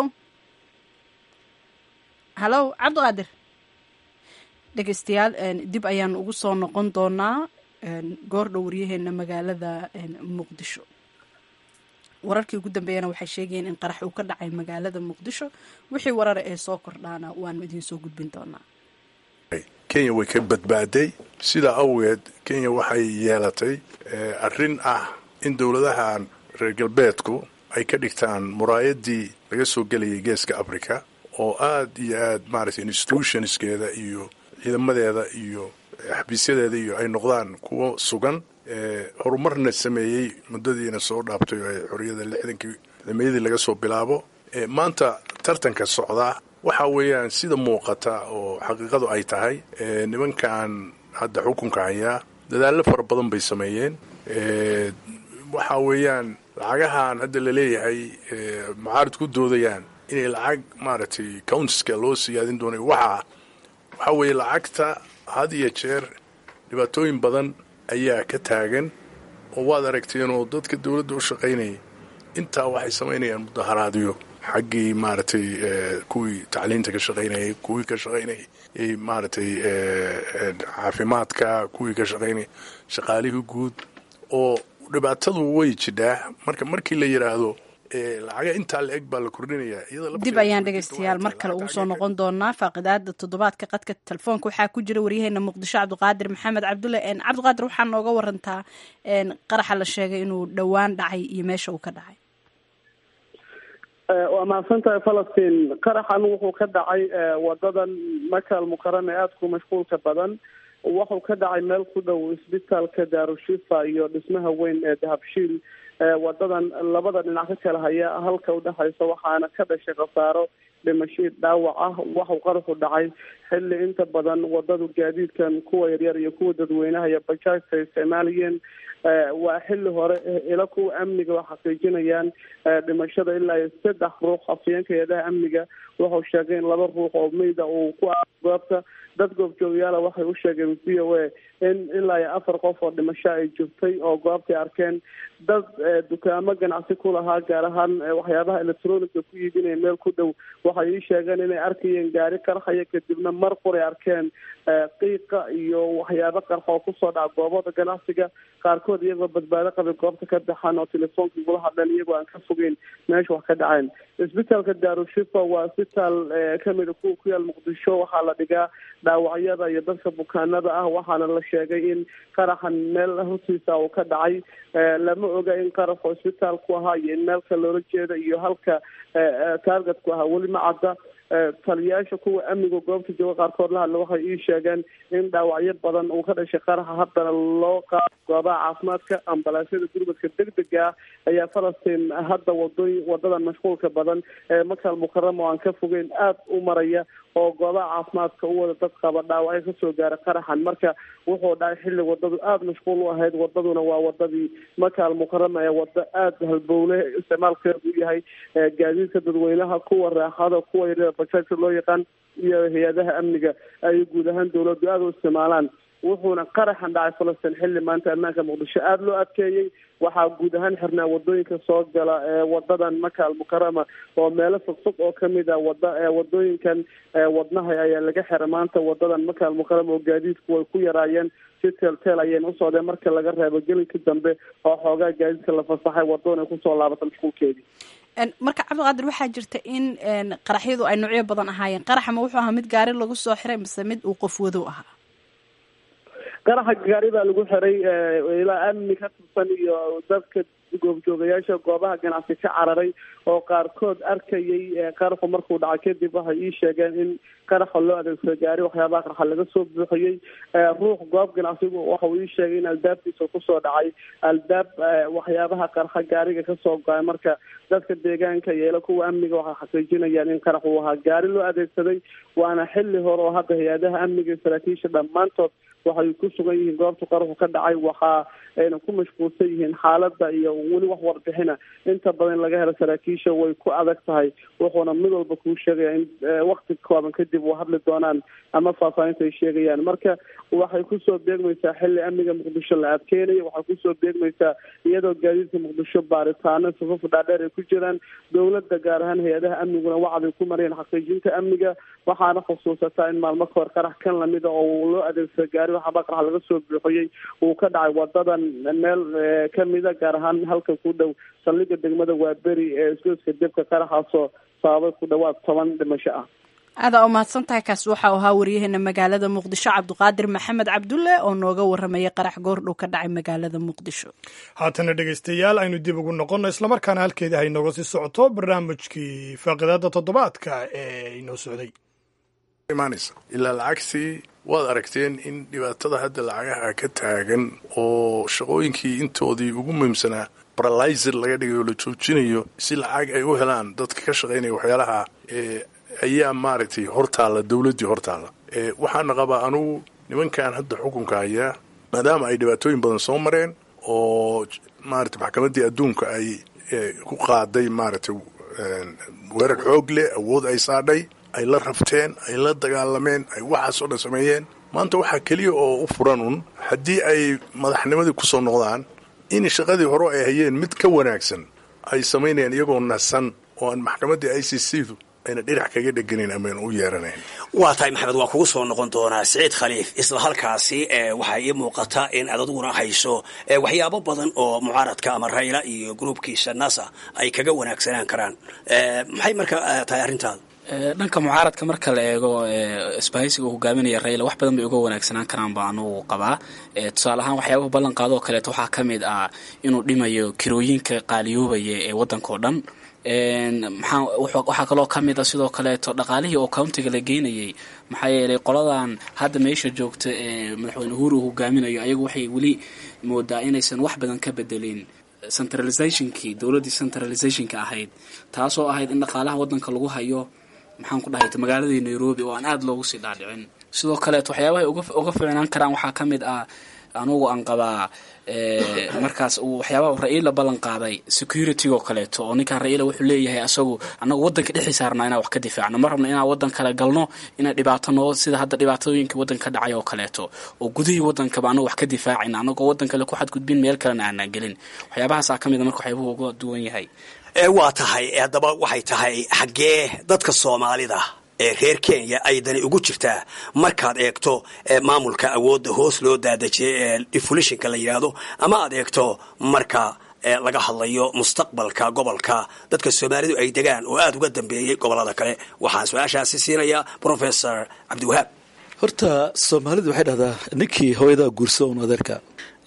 halo cabdiqaadir dhegeystayaal dib ayaanu ugu soo noqon doonaa goordhow waryaheena magaalada muqdisho wararkii ugu dambeeyana waxay sheegayeen in qarax uu ka dhacay magaalada muqdisho wixii warara ee soo kordhaana waanu idiin soo gudbin doonaa kenya way ka badbaaday sidaa awgeed kenya waxay yeelatay arrin ah in dowladahan reer galbeedku ay ka dhigtaan muraayadii laga soo gelayay geeska africa oo aad iyo aad maaragtay institutionskeeda iyo ciidamadeeda iyo xabiisyadeeda iyo ay noqdaan kuwo sugan horumarna sameeyey muddadiina soo dhaaftay oo xorriyada lixdankii ciidamayadii laga soo bilaabo maanta tartanka socdaa waxa weeyaan sida muuqata oo xaqiiqadu ay tahay nimankan hadda xukunka hayaa dadaallo fara badan bay sameeyeen waxa weeyaan lacagahan hadda laleeyahay mucaarid ku doodayaan inay lacag maaragtay countiska loo siyaadin doonay waxaa waxa weeye lacagta had iyo jeer dhibaatooyin badan ayaa ka taagan oo waad aragteen oo dadka dowladda u shaqaynaya intaa waxay samaynayaan mudaharaadyo xaggii maaragtay kuwii tacliinta ka shaqaynayay kuwii ka shaqaynayay maaragtay caafimaadka kuwii ka shaqaynayay shaqaalihii guud oo dhibaatadu way jidhaa marka markii la yidhaahdo lacaga intaa la eg baa la kordhinayaa dib ayaan dhegeystayaal mar kale ugu soo noqon doonaa faaqidaada toddobaadka qadka telefoonka waxaa ku jira waryaheena muqdisho cabdiqaadir maxamed cabdulle cabdiqaadir waxaa nooga warantaa qaraxa la sheegay inuu dhowaan dhacay iyo meesha uu ka dhacay waa mahadsan tahay falastiin qaraxan wuxuu ka dhacay wadadan makal mukarame aada ku mashquulka badan wuxuu ka dhacay meel ku dhow isbitaalka daarushifa iyo dhismaha weyn ee dahabshiil wadadan labada dhinac ka kala haya halka udhexaysa waxaana ka dhashay khasaaro dhimasho dhaawac ah waxuu qaraxu dhacay xilli inta badan wadadu gaadiidkan kuwa yaryar iyo kuwa dadweynaha iyo bajaajta isticmaalayeen waa xilli hore ila kuwa amniga oo xaqiijinayaan dhimashada ilaa iyo saddex ruux afyeenka eedaha amniga wuxuu sheegay in laba ruux oo meyda uu ku a goobta dad goobjoogayaala waxay u sheegeen v o a in ilaa iyo afar qof oo dhimasho ay jirtay oo goobtay arkeen dad dukaamo ganacsi ku lahaa gaar ahaan waxyaabaha electroniga ku iibinaya meel ku dhow waxay ii sheegeen inay arkayeen gaari qarxaya kadibna mar quray arkeen qiiqa iyo waxyaabo qarxa oo kusoo dhaca goobada ganacsiga qaarkood iyagoo badbaado qabay goobta ka baxan oo telefoonka igula hadleen iyagoo aan ka fogeyn meesha wax ka dhaceen isbitaalka daarushifa waa isbitaal kamida kuwa ku yaal muqdisho waxaa la dhigaa dhaawacyada iyo dadka bukaanada ah waxaana la sheegay in qaraxan meel hortiisa uu ka dhacay lama oga in qaraxu isbitaalku ahaa iyo in meelka loola jeeda iyo halka taargetku ahaa weli ma cadda taliyayaasha kuwa amniga goobta jooga qaarkood la hadla waxay ii sheegeen in dhaawacyo badan uu ka dhashay qaraxa haddana loo qaado goobaha caafimaadka ambalaasyada gurmadka degdega ah ayaa falastiin hadda wadooy wadadan mashquulka badan ee makal mukarama oo aan ka fogeyn aada u maraya oo goobaha caafimaadka u wada dad qaba dhaawacyo kasoo gaara qaraxan marka wuxuu dhacay xilli wadadu aada mashquul u ahayd wadaduna waa wadadii makaal mukarama ee wado aada halbowle isticmaalkeedu u yahay gaadiidka dadweynaha kuwa raaxada kuwa yaryada bajaajka loo yaqaan iyo hay-adaha amniga ay guud ahaan dawladdu aada u isticmaalaan wuxuuna qaraxan dhacay falastiin xilli maanta ammaanka muqdisho aada loo adkeeyey waxaa guud ahaan xirnaa wadooyinka soo gala ee wadadan maka almukarama oo meelo fogfog oo kamid a wada wadooyinkan wadnaha ayaa laga xira maanta wadadan maka almukarama oo gaadiidku way ku yaraayeen si teelteel ayayna usocdeen marka laga reebo gelinkii dambe oo xoogaa gaadiidka la fasaxay wadaduna ay kusoo laabata mashquulkeedii marka cabdiqaadir waxaa jirta in qaraxyadu ay noocyo badan ahaayeen qaraxa ma wuxuu ahaa mid gaari lagu soo xiray mise mid uu qof wadow ahaa qaraxa gaari baa lagu xiray ilaa amni ka tirsan iyo dadka goobjoogayaasha goobaha ganacsi ka cararay oo qaarkood arkayay qaraxu markuu dhacay kadib waxay ii sheegeen in qaraxa loo adeegsado gaari waxyaabaha qarxa laga soo buuxiyey ruux goob ganacsigu waxa uu ii sheegay in albaabkiisa kusoo dhacay albaab waxyaabaha qarxa gaariga kasoo go-ay marka dadka deegaanka yeelo kuwa amniga waxay xaqiijinayaan in qarax uu ahaa gaari loo adeegsaday waana xili hore oo hadda hay-adaha amniga iyo saraakiisha dhammaantood waxay ku sugan yihiin goobta qaraxu ka dhacay waxa ayna ku mashquulsan yihiin xaaladda iyo weli wax warbixina inta badan laga helo saraakiisha way ku adag tahay wuxuuna mid walba kuu sheegaya in wakti kooban kadib u hadli doonaan ama faahfaahinta ay sheegayaan marka waxay kusoo beegmaysaa xili amniga muqdisho la adkeynayo waxay kusoo beegmaysaa iyadoo gaadiidka muqdisho baaritaano safaf dhaadheer ay ku jiraan dowladda gaar ahaan hay-adaha amniguna wacday ku marayeen xaqiijinta amniga waxaana xusuusataa in maalmo kahor qarax kan lamida oo loo adeegsado gaari waxaaba qarax laga soo buuxiyey uu ka dhacay wadadan meel kamida gaar ahaan halka ku dhow saldhiga degmada waaberi ee isgoyska debka qaraxaasoo sababay ku dhawaad toban dhimasho ah aadaa u mahadsan tahay kaasi waxa uu ahaa waryaheena magaalada muqdisho cabdiqaadir maxamed cabdulle oo nooga warramayay qarax goordhow ka dhacay magaalada muqdisho haatana dhegaystayaal aynu dib ugu noqonno islamarkaana halkeeda haynooga sii socoto barnaamijkii faaqidaada toddobaadka ee inoo socday ilaa lacagtii waad aragteen in dhibaatada hadda lacagaha ka taagan oo shaqooyinkii intoodii ugu muhiimsanaa baralaysir laga dhigayo la joojinayo si lacag ay u helaan dadka ka shaqaynaya waxyaalaha ayaa maaragtay hortaalla dowladdii hortaalla waxaana qabaa anugu nimankan hadda xukunka hayaa maadaama ay dhibaatooyin badan soo mareen oo maarata maxkamaddii adduunka ay ku qaaday maaragtay weerar xoog leh awood ay saadhay ay la rabteen ay la dagaalameen ay waxaasoo dhan sameeyeen maanta waxaa keliya oo u furan un haddii ay madaxnimadii ku soo noqdaan in shaqadii hore ay hayeen mid ka wanaagsan ay samaynayaan iyagoo nasan oo aan maxkamaddii i c c du ayna dhinac kaga dheganayn amayn u yeeranayn waa tahay maxamed waan kugu soo noqon doonaa siciid khaliif isla halkaasi waxaa ii muuqata in aad aduguna hayso waxyaabo badan oo mucaaradka ama rayla iyo gruubkiisa nasa ay kaga wanaagsanaan karaan maxay marka tahay arrintaada dhanka mucaaradka marka la eego isbahaysiga uu hogaaminaya rayla wax badan bay uga wanaagsanaan karaan baa anugu qabaa tusaale ahaan waxyaabaha ballanqaadoo kaleeto waxaa ka mid ah inuu dhimayo kirooyinka qaaliyoobaya ee waddanka oo dhan waxaa kaloo ka mid a sidoo kaleeto dhaqaalihii oo countiga la geynayay maxaa yeelay qoladan hadda meesha joogta ee madaxweyne uhuru uu hogaaminayo ayagu waxay weli moodaa inaysan wax badan ka bedelin centralizationkii dowladdii centralizationka ahayd taasoo ahayd in dhaqaalaha waddanka lagu hayo maxaan ku dhahay magaaladii nairobi oo aan aada loogu sii dhaadhicin sidoo kaleeto waxyaabahay uga ficnaan karaan waxaa ka mid ah anugu aan qabaa markaas uu waxyaabaha ra-iila ballan qaaday security oo kaleeto oo ninkaan ra-iila wuxuu leeyahay asagu annagu waddanka dhexii saarnaa inaan wax ka difaacno ma rabno inaan waddan kale galno inay dhibaato noo sida hadda dhibaatooyinka waddanka ka dhacay oo kaleeto oo gudihii waddankaba annagu wax ka difaacayna annagoo waddan kale ku xadgudbin meel kalena aanaan gelin waxyaabahaasaa ka mid a marka waxyaabuhu uga duwan yahay waa tahay haddaba waxay tahay xaggee dadka soomaalida ee reer kenya ay dani ugu jirtaa markaad eegto maamulka awoodda hoos loo daadejiyay ee defulishinka la yidhaahdo ama aad eegto marka laga hadlayo mustaqbalka gobolka dadka soomaalidu ay degaan oo aada uga dambeeyey gobollada kale waxaan su-aashaasi siinayaa professor cabdiwahaab horta soomaalidu waxay dhahdaa ninkii hooyadaa guursa un adeerka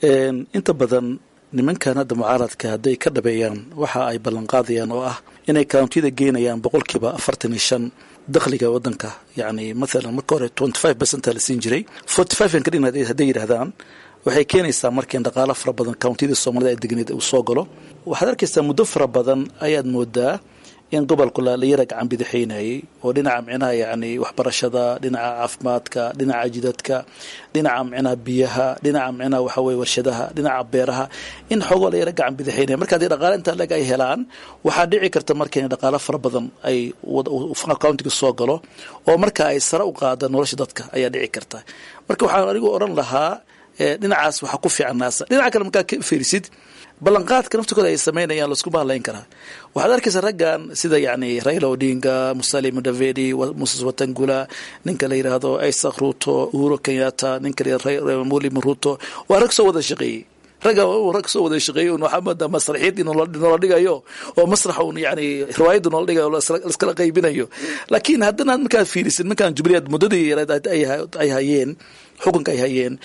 inta badan nimankan hadda mucaaradka hadday ka dhabeeyaan waxa ay ballanqaadayaan oo ah inay countiyada geynayaan boqolkiiba afartan iyo shan dakhliga wadanka yani maalan marka hore twenty five percenta la siin jiray forty five an kadhigna hadday yidhahdaan waxay keenaysaa markiin dhaqaalo fara badan countiyada soomaalida ay degneed uu soo galo waxaad arkaysaa muddo fara badan ayaad moodaa in gobolku la yara gacan bidixaynayay oo dhinaca micnaha yani waxbarashada dhinaca caafimaadka dhinaca jidadka dhinaca micnaha biyaha dhinaca micnaha waxa weye warshadaha dhinaca beeraha in xoogoo la yara gacan bidixaynaya marka haddii dhaqaale intaa leg ay helaan waxaa dhici karta marka in dhaqaalo fara badan ay countiga soo galo oo marka ay sare u qaada nolosha dadka ayaa dhici karta marka waxaan anigu odhan lahaa dhinacaas waxaa ku fiican naasa dhinaca kale markaa ka fiirisid ballanqaadka naftikooda ay samaynayaan laskuma hadlayn karaa waxaad arkaysaa raggan sida yani raila odinga musali mudavedi moses watangula ninka la yidhaahdo isaac ruto uhuru kenyatta ninka muli ruto waa rag soo wada shaqeeyey ragga rag soo wada shaqeeyey un waxaa moodaa masraxiyadii noola dhigayo oo masrax un yani riwaayadda noola dhigayo laskala qaybinayo laakiin haddana markaad fiirisid markaan jubileed muddadii ay hayeen xukunka ay hayeen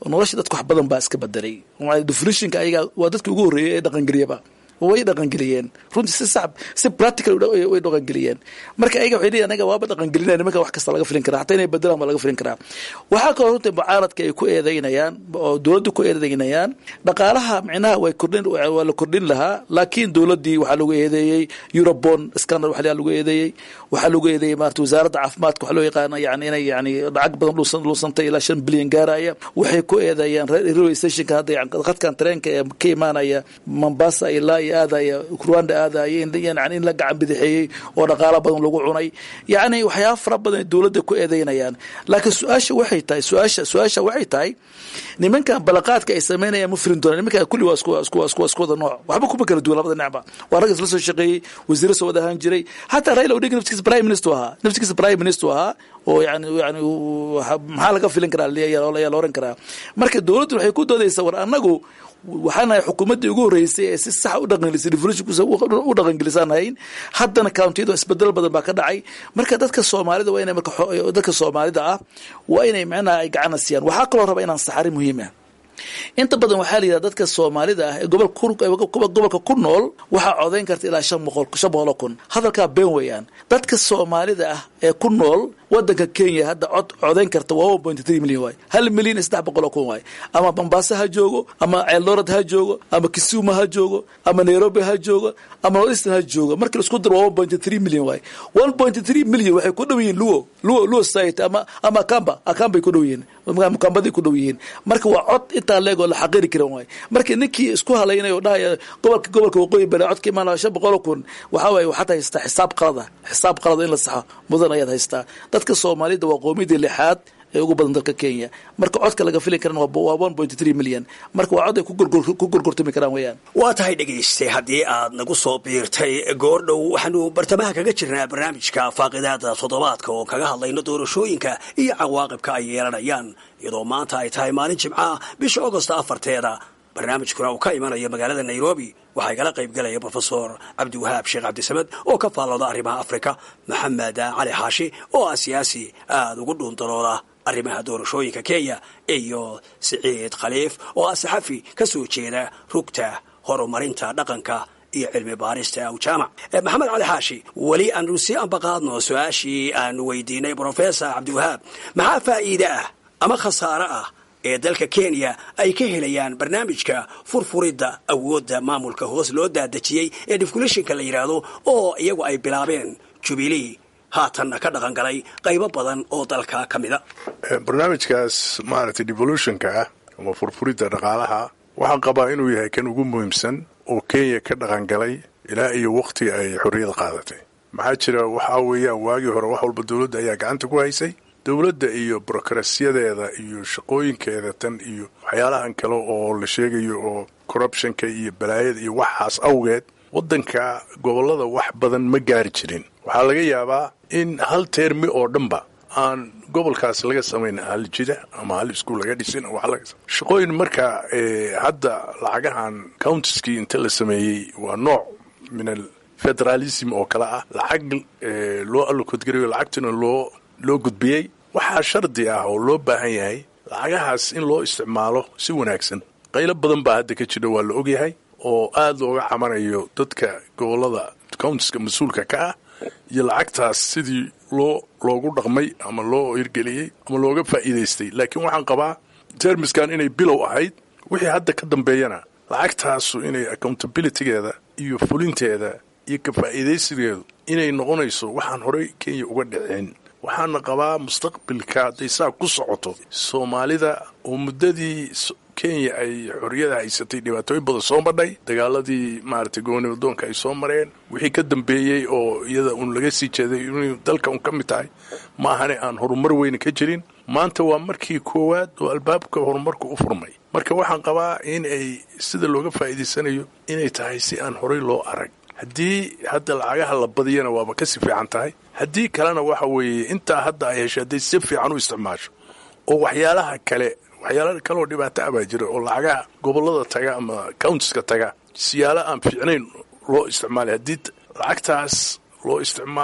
nolosha dadka wax badan baa iska bedelay definitionka ayaga waa dadkii ugu horreeyay ee dhaqangeliyaba way dhaqangeliyeen runtii si sax si practical way dhaqangeliyeen marka ayaga waxay leeyihin anaga waaba dhaqangelinaya nimanka wax kasta laga filin karaa hataa inay bedelaan baa laga filin karaa waxaa kaloo runtii mucaaradka ay ku eedeynayaan oo dowladda ku eedeynayaan dhaqaalaha micnaha way kordhin waa la kordhin lahaa laakiin dowladdii waxaa lagu eedeeyey eurobon scandal waxa lagu eedeeyey waxaa lagu eedeeyey maarata wasaaradda caafimaadka waxa loo yaqaana yani inay yani lacag badan luusantay ilaa shan bilyan gaaraya waxay ku eedeeyaan railway stationka hadda khadkan tareenka ee ka imaanaya mombasa ilaa iyo aadaya rwanda aadaya yani in la gacan bidixeeyey oo dhaqaalo badan lagu cunay yacni waxyaaba fara badan ay dowladda ku eedeynayaan laakiin su-aasha waxay tahay su-aasha su-aasha waxay tahay nimankan balaqaadka ay sameynayaan ma firin doonaan nimankan kulli waa isku isku isku isku wada nooc waxba kuma kala duwan labada dhinacba waa rag isla soo shaqeeyey wasiiro soo wada ahaan jiray hataa raila odinga naftigiisa prime minister ahaa naftigiisa prime minister ahaa oo yani yani maxaa laga filin karaa ayaa la oran karaa marka dowladdu waxay ku doodaysaa war annagu waxaanahay xukuumaddii ugu horreysay ee si saxa u dhaqangelisay revolutionkusa u dhaqangelisaan hayn haddana countiyada isbedel badan baa ka dhacay marka dadka soomaalida waa inay marka dadka soomaalida ah waa inay macnaha ay gacana siiyaan waxaa kaloo raba inaan saxari muhiim ah inta badan waxaa la yidhahda dadka soomaalida ah ee gobolka ku nool waxaa codayn karta ilaa shan boqol shan boqoloo kun hadalkaa been weeyaan dadka soomaalida ah ee ku nool wadanka kenya hadda cod codayn karta waa one point three million waay hal milyan iyo saddex boqol oo kun waay ama mombasa ha joogo ama ceeldorad ha joogo ama kisumu ha joogo ama nairobi ha joogo ama northeastern ha joogo marka laisku daro waa one point three million waay one point three million waxay ku dhow yihiin luo luo luo society ama ama akamba akambay ku dhow yihiin mukambaday ku dhow yihiin marka waa cod intaa leegoo la xaqiri karan waay marka ninkii isku halaynaya oo dhahaya gobolka gobolka waqooyi bari codka imaanaya shan boqol oo kun waxaa waaye waxaad haystaa xisaab qalada xisaab qalada in la saxo mudan ayaad haystaa dadka soomaalida waa qoomiyadii lixaad ee ugu badan dalka kenya marka codka laga filin karan waa one point three million marka waa cod ay ku gorgortami karaan weeyaan waa tahay dhegayste haddii aad nagu soo biirtay goordhow waxaanu bartamaha kaga jirnaa barnaamijka faaqidaada toddobaadka oo kaga hadlayno doorashooyinka iyo cawaaqibka ay yeelanayaan iyadoo maanta ay tahay maalin jimcaah bisha agosta afarteeda barnaamijkuna uu ka imanayo magaalada nairobi waxaa igala qaybgalaya brofesor cabdiwahaab sheekh cabdisamed oo ka faallooda arrimaha afrika maxamed cali xaashi oo ah siyaasi aada ugu dhuundalooda arrimaha doorashooyinka kenya iyo siciid khaliif oo ah saxafi ka soo jeeda rugta horumarinta dhaqanka iyo cilmi baarista awjaamac maxamed cali xaashi weli aanu si ambaqaadno su-aashii aanu weydiinay brofesor cabdiwahaab maxaa faa'iide ah ama khasaare ah ee dalka kenya ay ka helayaan barnaamijka furfuridda awoodda maamulka hoos loo daadejiyey ee defkulashinka la yidhaahdo oo iyagu ay bilaabeen jubilee haatanna ka dhaqan galay qaybo badan oo dalka ka mida barnaamijkaas maaragtay devolutionka ah ama furfuridda dhaqaalaha waxaan qabaa inuu yahay kan ugu muhiimsan oo kenya ka dhaqan galay ilaa iyo wakhti ay xorriyad qaadatay maxaa jira waxaa weeyaan waagii hore wax walba dowladda ayaa gacanta ku haysay dowladda iyo burokrasiyadeeda iyo shaqooyinkeeda tan iyo waxyaalahan kale oo la sheegayo oo corruptionka iyo balaayada iyo waxaas awgeed waddanka gobollada wax badan ma gaari jirin waxaa laga yaabaa in hal teermi oo dhanba aan gobolkaas laga samayn hal jida ama hal iskuul laga dhisin shaqooyin marka hadda lacagahan countiskii inta la sameeyey waa nooc min al federalism oo kale ah lacag loo allokodgarayo lacagtuna loo loo gudbiyey waxaa shardi ah oo loo baahan yahay lacagahaas in loo isticmaalo si wanaagsan qaylo badan baa hadda ka jira waa la ogyahay oo aad looga camanayo dadka gobollada countiska mas-uulka ka ah iyo lacagtaas sidii loo loogu dhaqmay ama loo hirgeliyey ama looga faa'iidaystay laakiin waxaan qabaa termiskan inay bilow ahayd wixii hadda ka dambeeyana lacagtaasu inay accountabilitygeeda iyo fulinteeda iyo ka faa'iidaysigeedu inay noqonayso waxaan horey kenya uga dhicin waxaana qabaa mustaqbilka hadday saa ku socoto soomaalida oo muddadii kenya ay xorriyada haysatay dhibaatooyin badan soo madhay dagaaladii maaragtay gobolnimo doonka ay soo mareen wixii ka dambeeyey oo iyada uun laga sii jeeday inay dalka un ka mid tahay ma ahane aan horumar weyne ka jirin maanta waa markii koowaad oo albaabka horumarku u furmay marka waxaan qabaa in ay sida looga faa'iidaysanayo inay tahay si aan horey loo arag haddii hadda lacagaha la badiyana waaba kasii fiican tahay haddii kalena waxa weeye intaa hadda ay heshay hadday si fiican u isticmaasho oo waxyaalaha kale waxyaala kaleoo dhibaato ah baa jira oo lacagaha gobollada taga ama countiska taga siyaalo aan fiicnayn loo isticmaalay haddii lacagtaas loo isticmaalo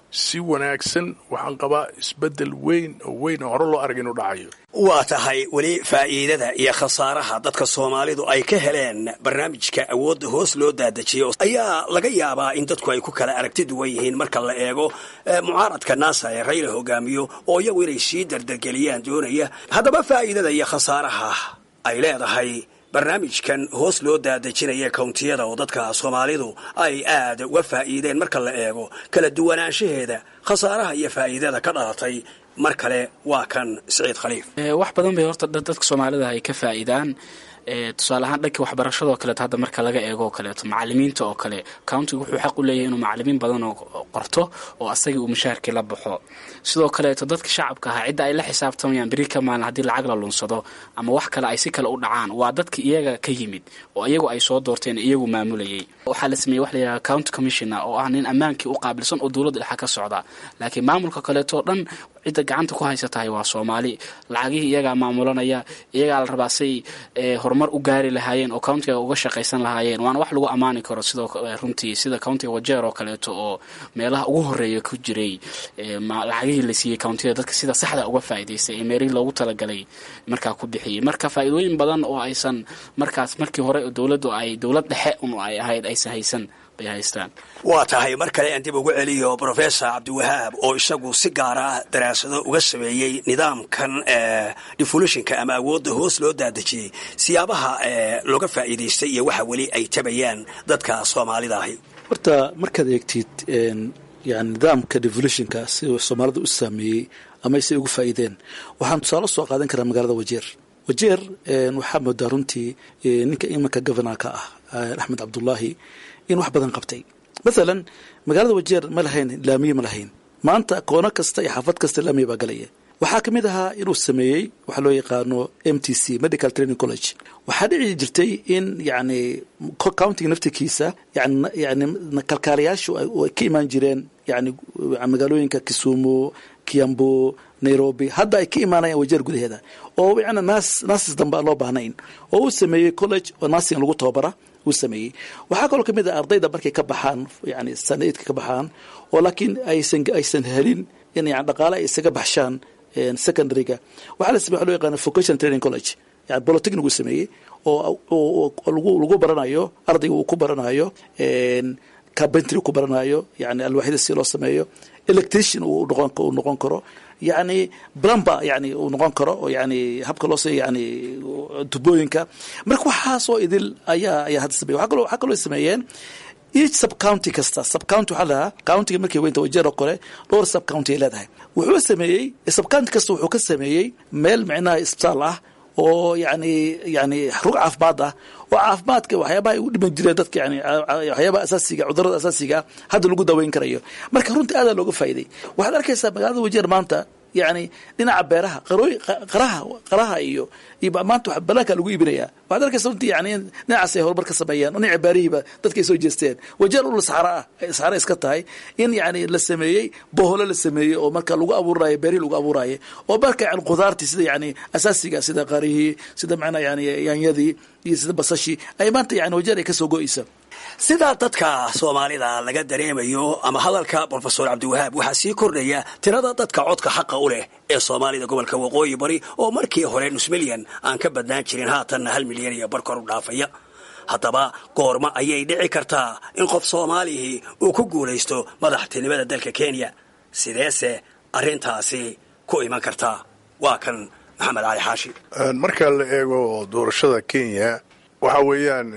si wanaagsan waxaan qabaa isbeddel weyn oo weyn oo hore loo arag inuu dhacayo waa tahay weli faa'iidada iyo khasaaraha dadka soomaalidu ay ka heleen barnaamijka awoodda hoos loo daadajiyo ayaa laga yaabaa in dadku ay ku kala aragti duwan yihiin marka la eego mucaaradka naasa ee rayla hogaamiyo oo iyagu inay sii dardargeliyaan doonaya haddaba faa'iidada iyo khasaaraha ay leedahay barnaamijkan hoos loo daadejinaya kawntiyada oo dadka soomaalidu ay aad uga faa'iideen marka la eego kala duwanaanshaheeda khasaaraha iyo faa'iidada ka dhalatay mar kale waa kan siciid khaliif wax badan bay horta dadka soomaalida ay ka faa'iidaan tusaale ahaan dhanka waxbarashadoo kaleeto hadda marka laga eego oo kaleeto macalimiinta oo kale countiga wuxuu xaq u leeyahay inuu macalimiin badan oo qorto oo asagii uu mushaharkii la baxo sidoo kaleeto dadka shacabka ahaa cidda ay la xisaabtamayaan beri ka maalin haddii lacag la lunsado ama wax kale ay si kale u dhacaan waa dadka iyaga ka yimid oo iyagu ay soo doorteen iyagu maamulayay waxaa la sameeyey wax layidhaha county commissioner oo ah nin ammaankii u qaabilsan oo dowladda dhexa ka socda laakiin maamulka kaleeto dhan cidda gacanta ku haysatahay waa soomaali lacagihii iyagaa maamulanaya iyagaa la rabaa say horumar u gaari lahaayeen oo countiga uga shaqaysan lahaayeen waana wax lagu ammaani karo sidoo runtii sida countiga wajeer oo kaleeto oo meelaha ugu horeeya ku jiray lacagihii la siiyey countiyada dadka sida saxda uga faa'iidaystay ee meerihii loogu talagalay markaa ku bixiyey marka faa'iidooyin badan oo aysan markaas markii hore dowladdu ay dowlad dhexe un ay ahayd aysan haysan bay haystaan waa tahay mar kale aan dib ugu celiyo brofessor cabdiwahaab oo isagu si gaar ah daraasado uga sameeyey nidaamkan devolutionka ama awoodda hoos loo daadejiyey siyaabaha looga faa'iidaystay iyo waxa weli ay tabayaan dadka soomaalida ahi horta markaad eegtid yani nidaamka devolutionka si soomaalida u saameeyey ama say ugu faa'iideen waxaan tusaale soo qaadan karaa magaalada wajeer wajeer waxaa moodaa runtii ninka imanka governorka ah axmed cabdullaahi in wax badan qabtay mathalan magaalada wajeer ma lahayn laamiye ma lahayn maanta koono kasta iyo xaafad kasta laamiye baa galaya waxaa ka mid ahaa inuu sameeyey waxa loo yaqaano m t c medical training college waxaa dhici jirtay in yani countiga naftirkiisa yani kalkaalayaashu ay ka imaan jireen yani magaalooyinka kisumu kiambu nairobi hadda ay ka imaanayaan wajeer gudaheeda oo yani naas naasis dambe aan loo baahnayn oo uu sameeyey college oo naasing lagu tababara uu sameeyey waxaa kaloo kamid ah ardayda markay ka baxaan yani sanaidka ka baxaan oo laakiin aysan aysan helin in yani dhaqaale ay isaga baxshaan secondaryga waxaa la samey wa loo yaqaana vocational training college yani bolotechnic uu sameeyey oo lagu lagu baranayo ardayga uu ku baranayo carpentry ku baranayo yani alwaaxyada si loo sameeyo electrician uu noqon uu noqon karo yani blumber yani uu noqon karo oo yani habka loo se yani tubooyinka marka waxaasoo idil ayaa ayaa hadda sameeye waa kaloo waxaa kaloo sameeyeen each sub county kasta sub county waxaa lahaa countiga markay weynta wajeer oo kale dhowr sub county ay leedahay wuxuu sameeyey sub county kasta wuxuu ka sameeyey meel micnaha isbitaal ah oo yani yani rug caafimaad ah oo caafimaadka waxyaabaha ay u dhiman jireen dadka yani waxyaabaha asaasiga cudurada asaasiga hadda lagu daweyn karayo marka runtii aadaa looga faa'iday waxaad arkaysaa magaalada wajeer maanta yani dhinaca beeraha qarooy qaraha qaraha iyo iyo maanta wax banaanka lagu iibinayaa waxaad arkaysa runtii yani dhinacaas ay horumar ka sameeyeen oo dhinaca beerihiiba dadka ay soo jeesteen wajeer ul saxara ah saxara iska tahay in yani la sameeyey boholo la sameeyey oo marka lagu abuurayo beerihii lagu abuurayo oo marka yani khudaartii sida yani asaasiga sida qarihii sida macnaa yani yaanyadii iyo sida basashii ay maanta yani wajeer ay kasoo go-eysa sidaa dadka soomaalida laga dareemayo ama hadalka brofesor cabdiwahaab waxaa sii kordhaya tirada dadka codka xaqa u leh ee soomaalida gobolka waqooyi bari oo markii hore nus milyan aan ka badnaan jirin haatanna hal milyan iyo bar kor u dhaafaya haddaba goorma ayay dhici kartaa in qof soomaalihii uu ku guulaysto madaxtinimada dalka kenya sideese arrintaasi ku iman kartaa waa kan maxamed cali xaashi marka la eego doorashada kenya waxa weeyaan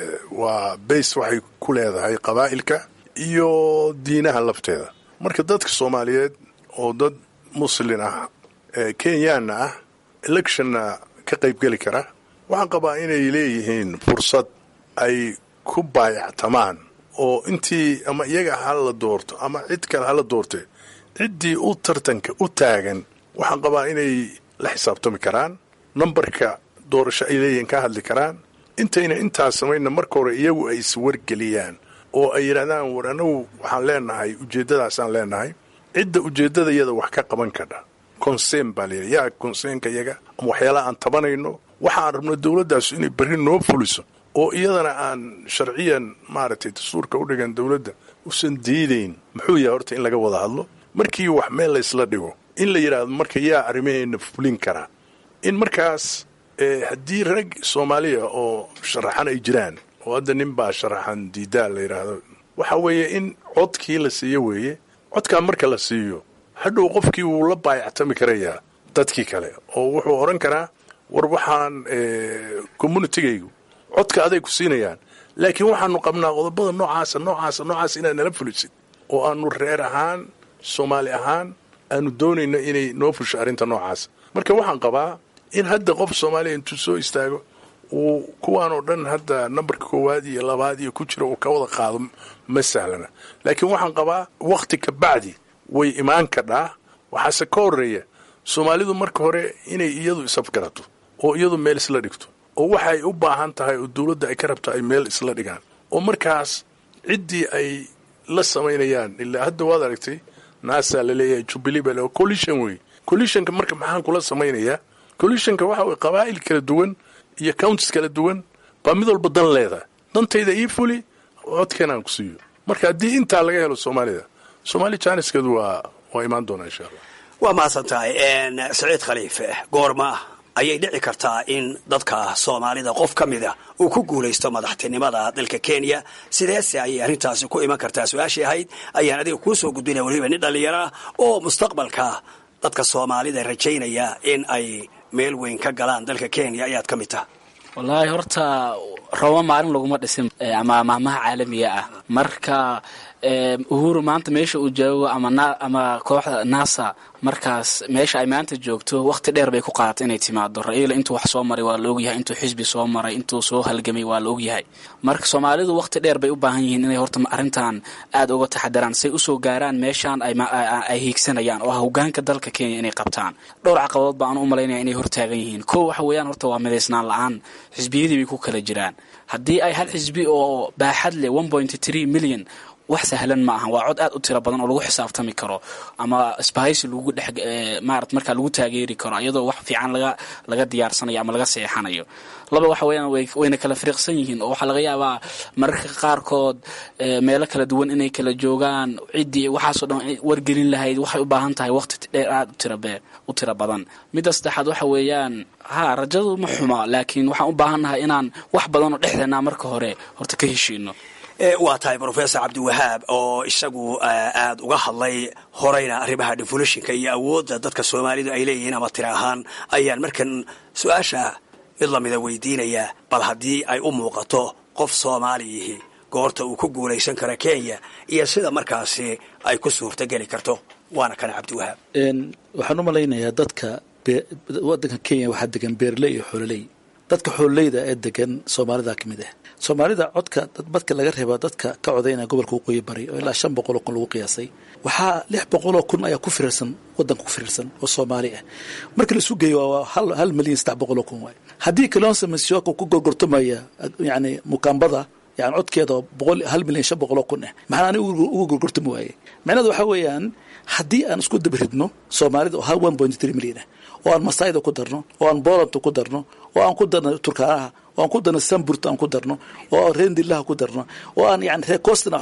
waa bays waxay ku leedahay qabaa'ilka iyo diinaha lafteeda marka dadka soomaaliyeed oo dad muslin ah kenyaanna ah electionna ka qaybgeli kara waxaan qabaa inay leeyihiin fursad ay ku baayactamaan oo intii ama iyaga hala doorto ama cid kale hala doorte ciddii u tartanka u taagan waxaan qabaa inay la xisaabtami karaan nambarka doorasho ay leeyihiin ka hadli karaan intayna intaas samayna marka hore iyagu ay iswargeliyaan oo ay yidhahdaan war anagu waxaan leenahay ujeeddadaasaan leenahay cidda ujeeddada iyada wax ka qaban kadha conseen baa layidhi yaa conseenka iyaga ama waxyaalaha aan tabanayno waxaan rabno dowladdaasu inay berri noo fuliso oo iyadana aan sharciyan maaragtay dastuurka u dhigan dowladda usan diidayn muxuu yahay horta in laga wada hadlo markii wax meel laysla dhigo in la yidhaahdo marka yaa arrimaheenna fulin karaa in markaas haddii rag soomaaliya oo sharaxan ay jiraan oo hadda nin baa sharaxan diidaa la yidhaahdo waxa weeye in codkii la siiyo weeye codkaa marka la siiyo hadhow qofkii wuu la baayactami karayaa dadkii kale oo wuxuu odhan karaa war waxaan communitigaygu codka aday ku siinayaan laakiin waxaanu qabnaa qodobada noocaasa noocaasa noocaas inaad nala fulisid oo aanu reer ahaan soomaali ahaan aanu doonayno inay noo fusho arrinta noocaasa marka waxaan qabaa in hadda qof soomaaliya intuu soo istaago uu kuwaan oo dhan hadda nambarka koowaad iyo labaad iyo ku jira uu ka wada qaado ma sahlana laakiin waxaan qabaa wakhti ka bacdi way imaan kadhaa waxaase ka horeeya soomaalidu marka hore inay iyadu isafgarato oo iyadu meel isla dhigto oo waxa ay u baahan tahay oo dowladda ay ka rabto ay meel isla dhigaan oo markaas ciddii ay la samaynayaan ilaa hadda waad aragtay nasa laleeyahay jubilee baa le collision wey collisionka marka maxaan kula samaynayaa collisionka waxa way qabaa'il kala duwan iyo counties kala duwan baa mid walba dan leedahay dantayda ii fuli codkeenaan ku siiyo marka haddii intaa laga helo soomaalida soomaali jaaniskeedu waa waa imaan doonaa insha allah waa mahadsan tahay saciid khaliife goorma ayay dhici kartaa in dadka soomaalida qof ka mida uu ku guulaysto madaxtinimada dalka kenya sideese ayay arrintaasi ku iman kartaa su-aashii ahayd ayaan adiga kuu soo gudbinaya weliba nin dhallinyaro ah oo mustaqbalka dadka soomaalida rajaynaya in ay meel weyn ka galaan dalka kenya ayaad ka mid taha wallaahi horta rabo maalin laguma dhisin ama maahmaha caalamiga ah marka uhuru maanta meesha uu joogo ama kooxda nasa markaas meesha ay maanta joogto waqti dheer bay ku qaadatay inay timaado ra-iila intuu wax soo maray waa la ogyahay intuu xisbi soo maray intuu soo halgamay waa la ogyahay marka soomaalidu waqti dheer bay u baahan yihiin inay horta arrintan aada uga taxadaraan say usoo gaaraan meeshaan ay hiigsanayaan oo ah hogaanka dalka kenya inay qabtaan dhowr caqabadood baan u malaynaya inay hortaagan yihiin ko waxa weeyaan horta waa midaysnaan la-aan xisbiyadii bay ku kala jiraan haddii ay hal xisbi oo baaxad leh one point three million wax sahlan ma aha waa cod aad u tiro badan oo lagu xisaabtami karo ama sbahaysi lagu dhex maarat markaa lagu taageeri karo iyadoo wax fiican laga laga diyaarsanayo ama laga seexanayo laba waxa weeyaan wayna kala firiqsan yihiin oo waxaa laga yaabaa mararka qaarkood meelo kala duwan inay kala joogaan ciddii waxaasoo dhan wargelin lahayd waxay u baahan tahay waqti dheer aad utirabe u tiro badan midda saddexaad waxa weeyaan ha rajadu ma xuma laakiin waxaan u baahannahay inaan wax badan oo dhexdeena marka hore horta ka heshiino waa tahay rofesor cabdiwahaab oo isagu aada uga hadlay horeyna arrimaha devolutionka iyo awoodda dadka soomaalidu ay leeyihiin ama tira ahaan ayaan markan su-aasha mid lamida weydiinayaa bal haddii ay u muuqato qof soomaaliyihi goorta uu ku guulaysan karo kenya iyo sida markaasi ay ku suurtogeli karto waana kana cabdiwahaab waxaan u malaynayaa dadka wadanka kenya waxaa degan beerley iyo xoololey dadka xoololeyda ee degan soomaalida ka mid ah soomaalida codka dadka laga reeba dadka ka codaynaya gobolka waqooyi bari oo ilaa shan boqoloo kun lagu qiyaasay waxaa lix boqoloo kun ayaa ku firirsan wadanka ku firirsan oo soomaali ah marka laisu geeyo waa hal milyan saddex boqoloo kun waay haddii kalonsa masiyoka ku gorgortamaya yani mukaambada yani codkeeda boqol hal milyan shan boqoloo kun ah maxaa ani uga gorgortami waaye macnaheedu waxaa weeyaan haddii aan isku dabaridno soomaalida oo hal one point three milyan ah oo aan masaayda ku darno oo aan boolanta ku darno oo aan ku darno turkaanaha oo aan ku darno samburta aan ku darno oo aan reendillaha ku darno oo aan yani reecostana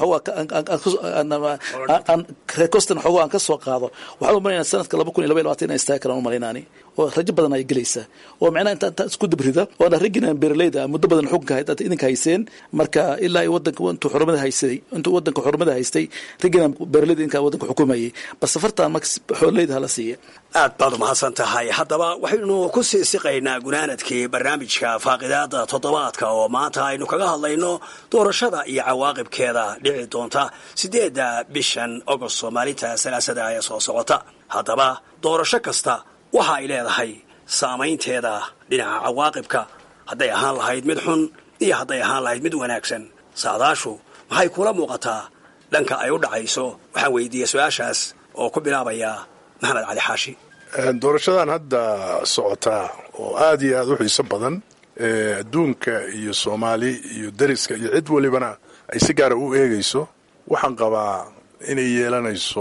aan reecostana xoogo aan ka soo qaado waxaan u malaynaa sanadka laba kun iyo laba iyo labatan inay istaagi karaan u malaynaani oo rajo badan ay gelaysaa oo macnaha inta inta isku dabrida oo na raggina beeraleyda muddo badan xukunka hay idinka hayseen marka ilaa iyo wadanka intuu xurumada haysaday intuu wadanka xurumada haystay raggina beeraleyda inkaa wadanka xukumayay bal safartan marka xoololeyda hala siiya aad baad umahadsan tahay haddaba waxaynu ku sii siqaynaa gunaanadkii barnaamijka faaqidaada toddobaadka oo maanta aynu kaga hadlayno doorashada iyo cawaaqibkeeda dhici doonta siddeedda bishan agost maalinta salaasada ee soo socota haddaba doorasho kasta waxa ay leedahay saamaynteeda dhinaca cawaaqibka hadday ahaan lahayd mid xun iyo hadday ahaan lahayd mid wanaagsan saadaashu maxay kula muuqataa dhanka ay u dhacayso waxaan weydiiyey su-aashaas oo ku bilaabaya maxamed cali xaashi doorashadan hadda socotaa oo aad iyo aad u xiiso badan adduunka iyo soomaali iyo dariska iyo cid walibana ay si gaara u eegayso waxaan qabaa inay yeelanayso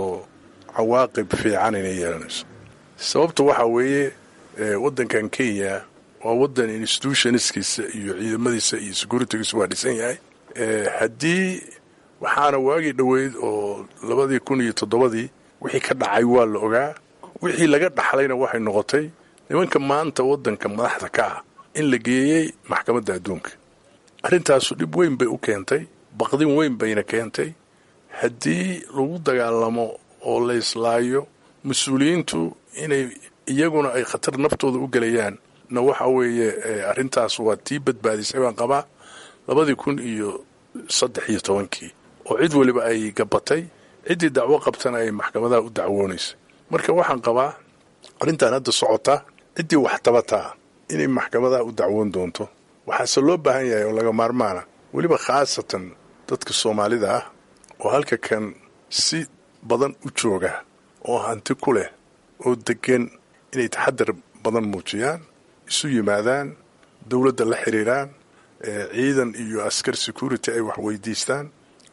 cawaaqib fiican inay yeelanayso sababta waxaa weeye waddankan kenya waa waddan institutionskiisa iyo ciidamadiisa iyo securitygiisa waa dhisan yahay haddii waxaana waagii dhoweyd oo labadii kun iyo toddobadii wixii ka dhacay waa la ogaa wixii laga dhaxlayna waxay noqotay nimanka maanta waddanka madaxda ka ah in la geeyey maxkamadda adduunka arrintaasu dhib weyn bay u keentay baqdin weyn bayna keentay haddii lagu dagaalamo oo la islaayo mas-uuliyiintu inay iyaguna ay khatar naftooda u gelayaan na waxa weeye arrintaas waa tii badbaadisay baan qabaa labadii kun iyo saddex iyo tobankii oo cid weliba ay gabatay ciddii dacwo qabtana ay maxkamadaha u dacwoonaysay marka waxaan qabaa arrintan hadda socota ciddii wax tabataa inay maxkamadaha u dacwoon doonto waxaase loo baahan yahay oo laga maarmaana weliba khaasatan dadka soomaalida ah oo halka kan si badan u jooga oo hanti ku leh oo deggan inay taxadar badan muujiyaan isu yimaadaan dowladda la xiriiraan ciidan iyo askar security ay wax weydiistaan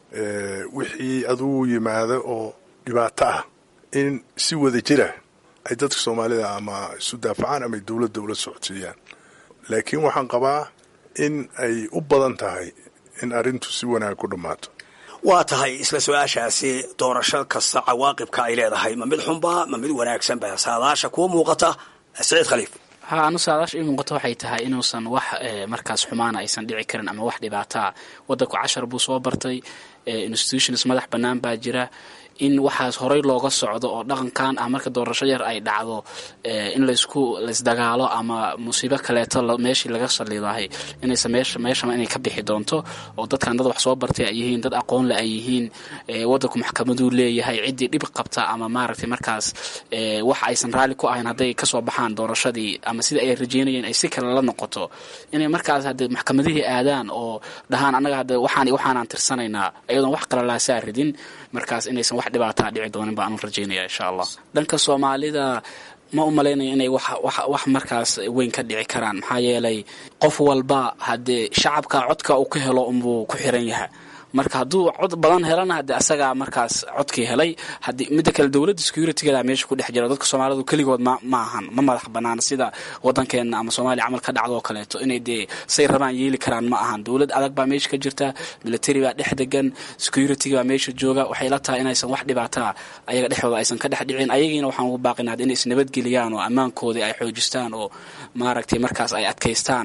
wixii adugu yimaada oo dhibaato ah in si wada jira ay dadka soomaalida ama isu daafacaan ama dowladda ula socodsiiyaan laakiin waxaan qabaa in ay u badan tahay in arrintu si wanaag ku dhammaato waa tahay isla su-aashaasi doorasho kasta cawaaqibka ay leedahay ma mid xunba ma mid wanaagsanba saadaasha kuwa muuqata saciid khaliif ha anu saadaasha ii muuqato waxay tahay inuusan wax markaas xumaana aysan dhici karin ama wax dhibaataa waddanku cashar buu soo bartay institutions madax bannaan baa jira in waxaas horey looga socdo oo dhaqankan ah marka doorasho yar ay dhacdo in laysku laysdagaalo ama musiibo kaleeto meeshii laga saliidahay inaysa meesha meeshama inay ka bixi doonto oo dadkan dad wax soo bartay ay yihiin dad aqoon le ay yihiin waddanku maxkamaduu leeyahay ciddii dhib qabta ama maaragtay markaas wax aysan raalli ku ahayn hadday kasoo baxaan doorashadii ama sida ay rajeynayeen ay si kale la noqoto inay markaas hadde maxkamadihii aadaan oo dhahaan annaga hadde waxaan waxaanaan tirsanaynaa iyadoon wax qalalaasaa ridin markaas inaysan wax dhibaataa dhici doonin baan u rajaynaya insha allah dhanka soomaalida ma u malaynayo inay wax markaas weyn ka dhici karaan maxaa yeelay qof walba haddee shacabka codka uu ka helo unbuu ku xiran yahay marka hadduu cod badan helana haddii asagaa markaas codkii helay haddii midda kale dowladda securitygeeda meesha ku dhex jira dadka soomaalidu keligood ma ma ahan ma madax bannaan sida waddankeenna ama soomaaliya camal ka dhacdo oo kaleeto inay dee say rabaan yeeli karaan ma ahan dowlad adag baa meesha ka jirta military baa dhex degan securityga baa meesha jooga waxay la tahay inaysan wax dhibaataa ayaga dhexdooda aysan ka dhex dhicin ayagiina waxaan ugu baaqinaa inay isnabadgeliyaan oo ammaankoodii ay xoojistaan oo maaragtay markaas ay adkaystaan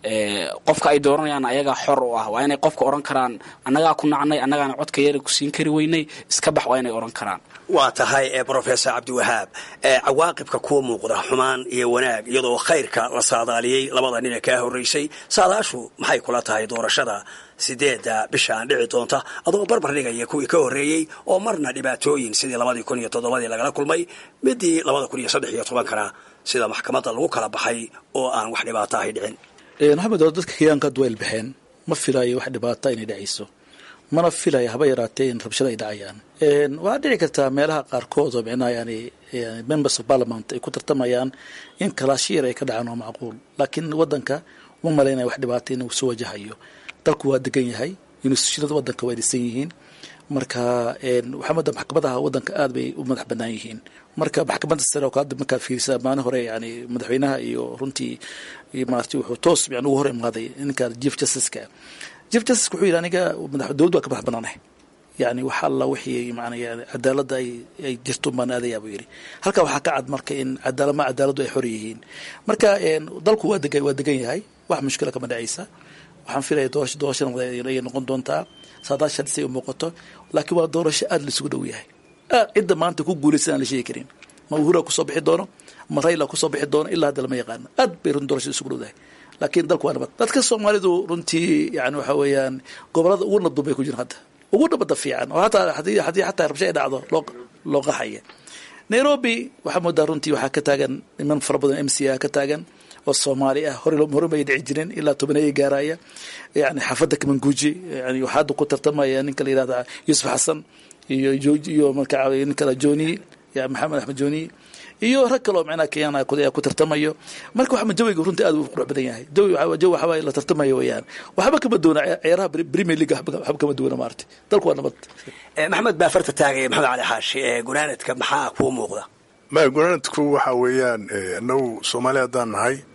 qofka ay dooranayaan ayagaa xor u ah waa inay qofka odhan karaan annagaa ku nacnay annagaana codka yara ku siin kari weynay iska bax waa inay odhan karaan waa tahay brofesor cabdiwahaab cawaaqibka kuwa muuqda xumaan iyo wanaag iyadoo khayrka la saadaaliyey labada nin ee kaa horraysay saadaashu maxay kula tahay doorashada sideedda bishaan dhici doonta adoo barbar dhigaya kuwii ka horreeyey oo marna dhibaatooyin sidii labadii kun iyo toddobadii lagala kulmay midii labada kun iyo saddex iyo tobankana sida maxkamadda lagu kala baxay oo aan wax dhibaato ahay dhicin maxamed oo dadka kenyaanka hadda waa ilbaxeen ma filaayo wax dhibaata inay dhacayso mana filaya haba yaraatee in rabshada ay dhacayaan waxaa dhici kartaa meelaha qaarkood oo micnaha yani members of parliament ay ku tartamayaan in kalaashiyar ay ka dhacaan waa macquul laakiin waddanka uma malaynaya wax dhibaata inuu soo wajahayo dalku waa degan yahay institutionada waddanka waa dhisan yihiin marka waxaa mada maxkamadaha waddanka aad bay u madax bannaan yihiin marka maxkamadda sare oo hadda markaa fiirisa maalin hore yani madaxweynaha iyo runtii maarati wuxuu toos yani ugu hor imaaday ninka chief justiceka chief justice wuxuu yidhi aniga dowladdu waa ka madax bannaanahay yani wax alla wixii maana cadaaladda ay ay jirto baan aadayaa buu yidhi halka waxaa ka cad marka in cadaalama cadaaladdu ay xor yihiin marka dalku waa dega waa degan yahay wax mushkila kama dhacaysa waxaan filaya doorasho doorashana ay noqon doontaa saadaashan say u muuqato laakiin waa doorasho aada laisugu dhow yahay cidda maanta ku guulaysan aan la sheegi karin ma uhura kusoo bixi doono ma rayla kusoo bixi doono ilaa hadda lama yaqaano aad bay run doorashada isugu dhowdahay laakiin dalku waa nabad dadka soomaalidu runtii yani waxa weeyaan gobolada ugu nabdun bay ku jiraan hadda ugu nabada fiican oo hataa haddii haddii xataa rabsho ay dhacdo loo loo qaxaya nairobi waxaa moodaa runtii waxaa ka taagan niman fara badan m c a ka taagan oo soomaali ah hore hore may dhici jirin ilaa tobaneeya gaaraya yani xaafadda kamanguuji yani waxaa hadda ku tartamaya ninka la yihahda yuusuf xasan iyo iyo marka nin kale joni ya maxamed axmed joni iyo rag kaloo micnaha kenyan ku tartamayo marka waxaa jawiga runtii aad u qurux badan yahay jawi jawi waxaa la tartamayo weeyaan waxba kama duwana ciyaaraha premier league waxba kama duwana maarata dalku waa nabad maxamed baa farta taagaya maxamed cali xaashi gunaanadka maxaa kuu muuqda maya gunaanadku waxa weeyaan inagu soomaali haddaan nahay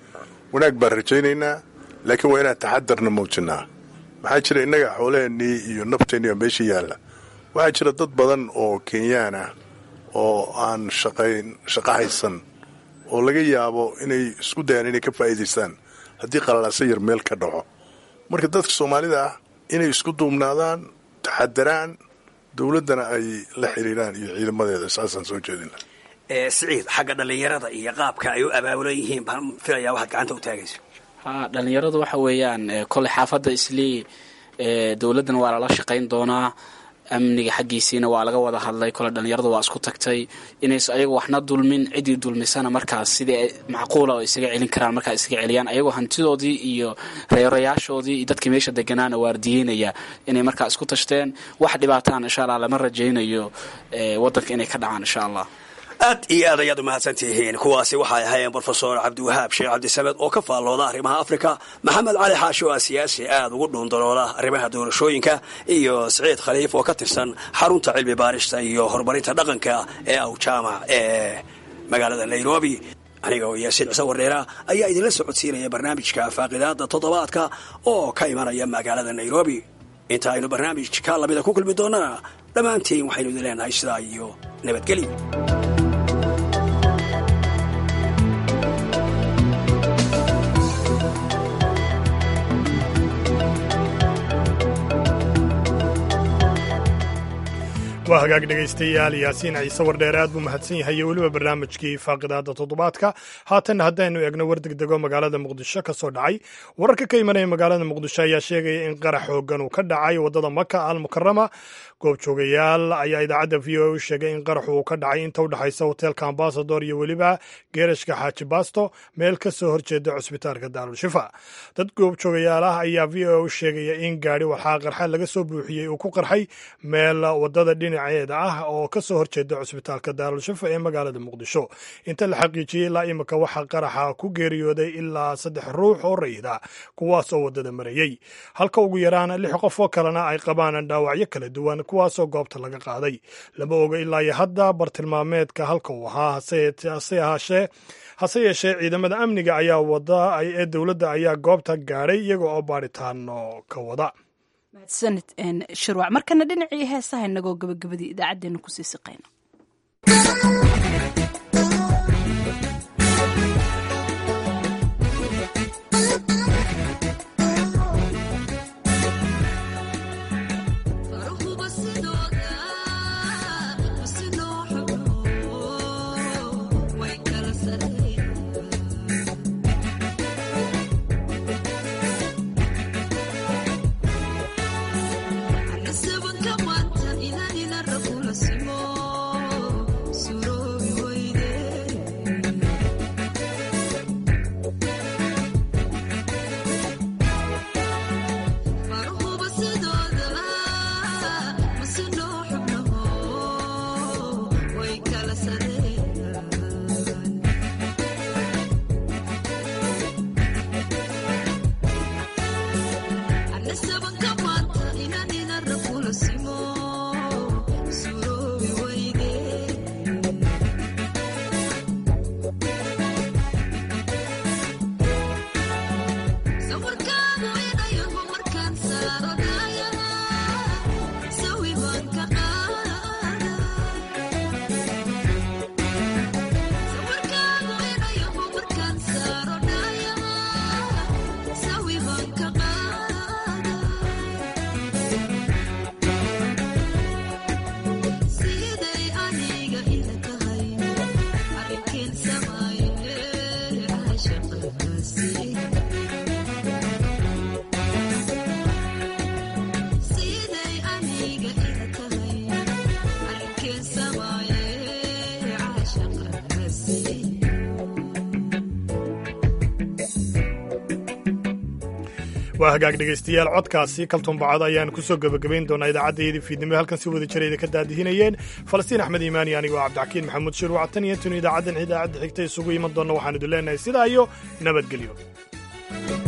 wanaag baan rajaynaynaa laakiin waa inaan taxadarna muujinaa maxaa jira innaga xoolaheennii iyo nafteennii oo meesha yaalla waxaa jira dad badan oo kenyaan ah oo aan shaqayn shaqo haysan oo laga yaabo inay isku dayaan inay ka faa'iidaystaan haddii qalalaasa yar meel ka dhaco marka dadka soomaalida ah inay isku duubnaadaan taxadaraan dowladdana ay la xiriiraan iyo ciidamadeeda saasaan soo jeedina siciid xagga dhallinyarada iyo qaabka ay u abaabulan yihiin baan filayaa waxaad gacanta u taagayso ha dhalinyaradu waxa weeyaan koley xaafadda islii dowladdana waa lala shaqayn doonaa amniga xaggiisiina waa laga wada hadlay kole dhalinyaradu waa isku tagtay inays ayagu waxna dulmin ciddii dulmisana markaas sidii macquula oo isaga celin karaan markaa isaga celiyaan ayagoo hantidoodii iyo reerayaashoodii iyo dadkii meesha deganaana waardiyeynaya inay markaa isku tashteen wax dhibaataan insha allah lama rajaynayo wadanka inay ka dhacaan insha allah aad iyo aad ayaad umahadsan tihiin kuwaasi waxay ahaayeen brofesor cabdiwahaab sheekh cabdisamed oo ka faallooda arrimaha afrika maxamed cali xaashi oo ah siyaasi aad ugu dhuundaloola arrimaha doorashooyinka iyo siciid khaliif oo ka tirsan xarunta cilmi baarista iyo horumarinta dhaqanka ee awjaamac ee magaalada nairobi aniga oo yaasiin cise wareera ayaa idinla socodsiinaya barnaamijka faaqidaada toddobaadka oo ka imanaya magaalada nairobi inta aynu barnaamijka lamida ku kulmi doonana dhammaantiin waxaynu idin leenahay sidaa iyo nabadgelyo waa hagaag dhegaystayaal yaasiin ciise wardheere aad buu mahadsan yahay iyo weliba barnaamijkii faaqidaada toddobaadka haatanna haddaynu eegno war degdego magaalada muqdisho ka soo dhacay wararka ka imanaya magaalada muqdisho ayaa sheegaya in qarax xoogan uu ka dhacay waddada maka al mukarama goobjoogayaal ayaa idaacadda v o a u sheegay in qaraxu uu ka dhacay inta u dhexaysa hoteelka ambasador iyo weliba geerashka xaaji basto meel ka soo horjeeda cusbitaalka daarulshifa dad goobjoogayaal ah ayaa v o a u sheegaya in gaadhi waxaa qarxa laga soo buuxiyey uu ku qarxay meel wadada dhinaceeda ah oo ka soo horjeeda cusbitaalka daarulshifa ee magaalada muqdisho inta la xaqiijiyey ilaa imika waxaa qaraxa ku geeriyooday ilaa saddex ruux oo rayida kuwaas oo waddada marayey halka ugu yaraan lix qof oo kalena ay qabaan dhaawacyo kala duwan kuwaasoo goobta laga qaaday lama oga ilaa iyo hadda bartilmaameedka halka uu ahaa hase ahaashee hase yeeshee ciidamada amniga ayaa wada ee dowladda ayaa goobta gaadhay iyaga oo baaritaano ka wada mahadsanid shirwac markana dhinacii heesaha inagoo gabagabadii idaacaddeenna kusii siqayno waa hagaag dhegaystayaal codkaasi kaltuun bacado ayaan kusoo gebagabayn doonaa idaacaddayadii fiidnimo halkan si wada jirayda ka daadihinayeen falastiin axmed iimaani anigoo cabdixakiin maxamuud shir wacatan iyo tunu idaacaddan idaacadda xigta isugu iman doonna waxaan idin leenahay sidaa iyo nabadgelyo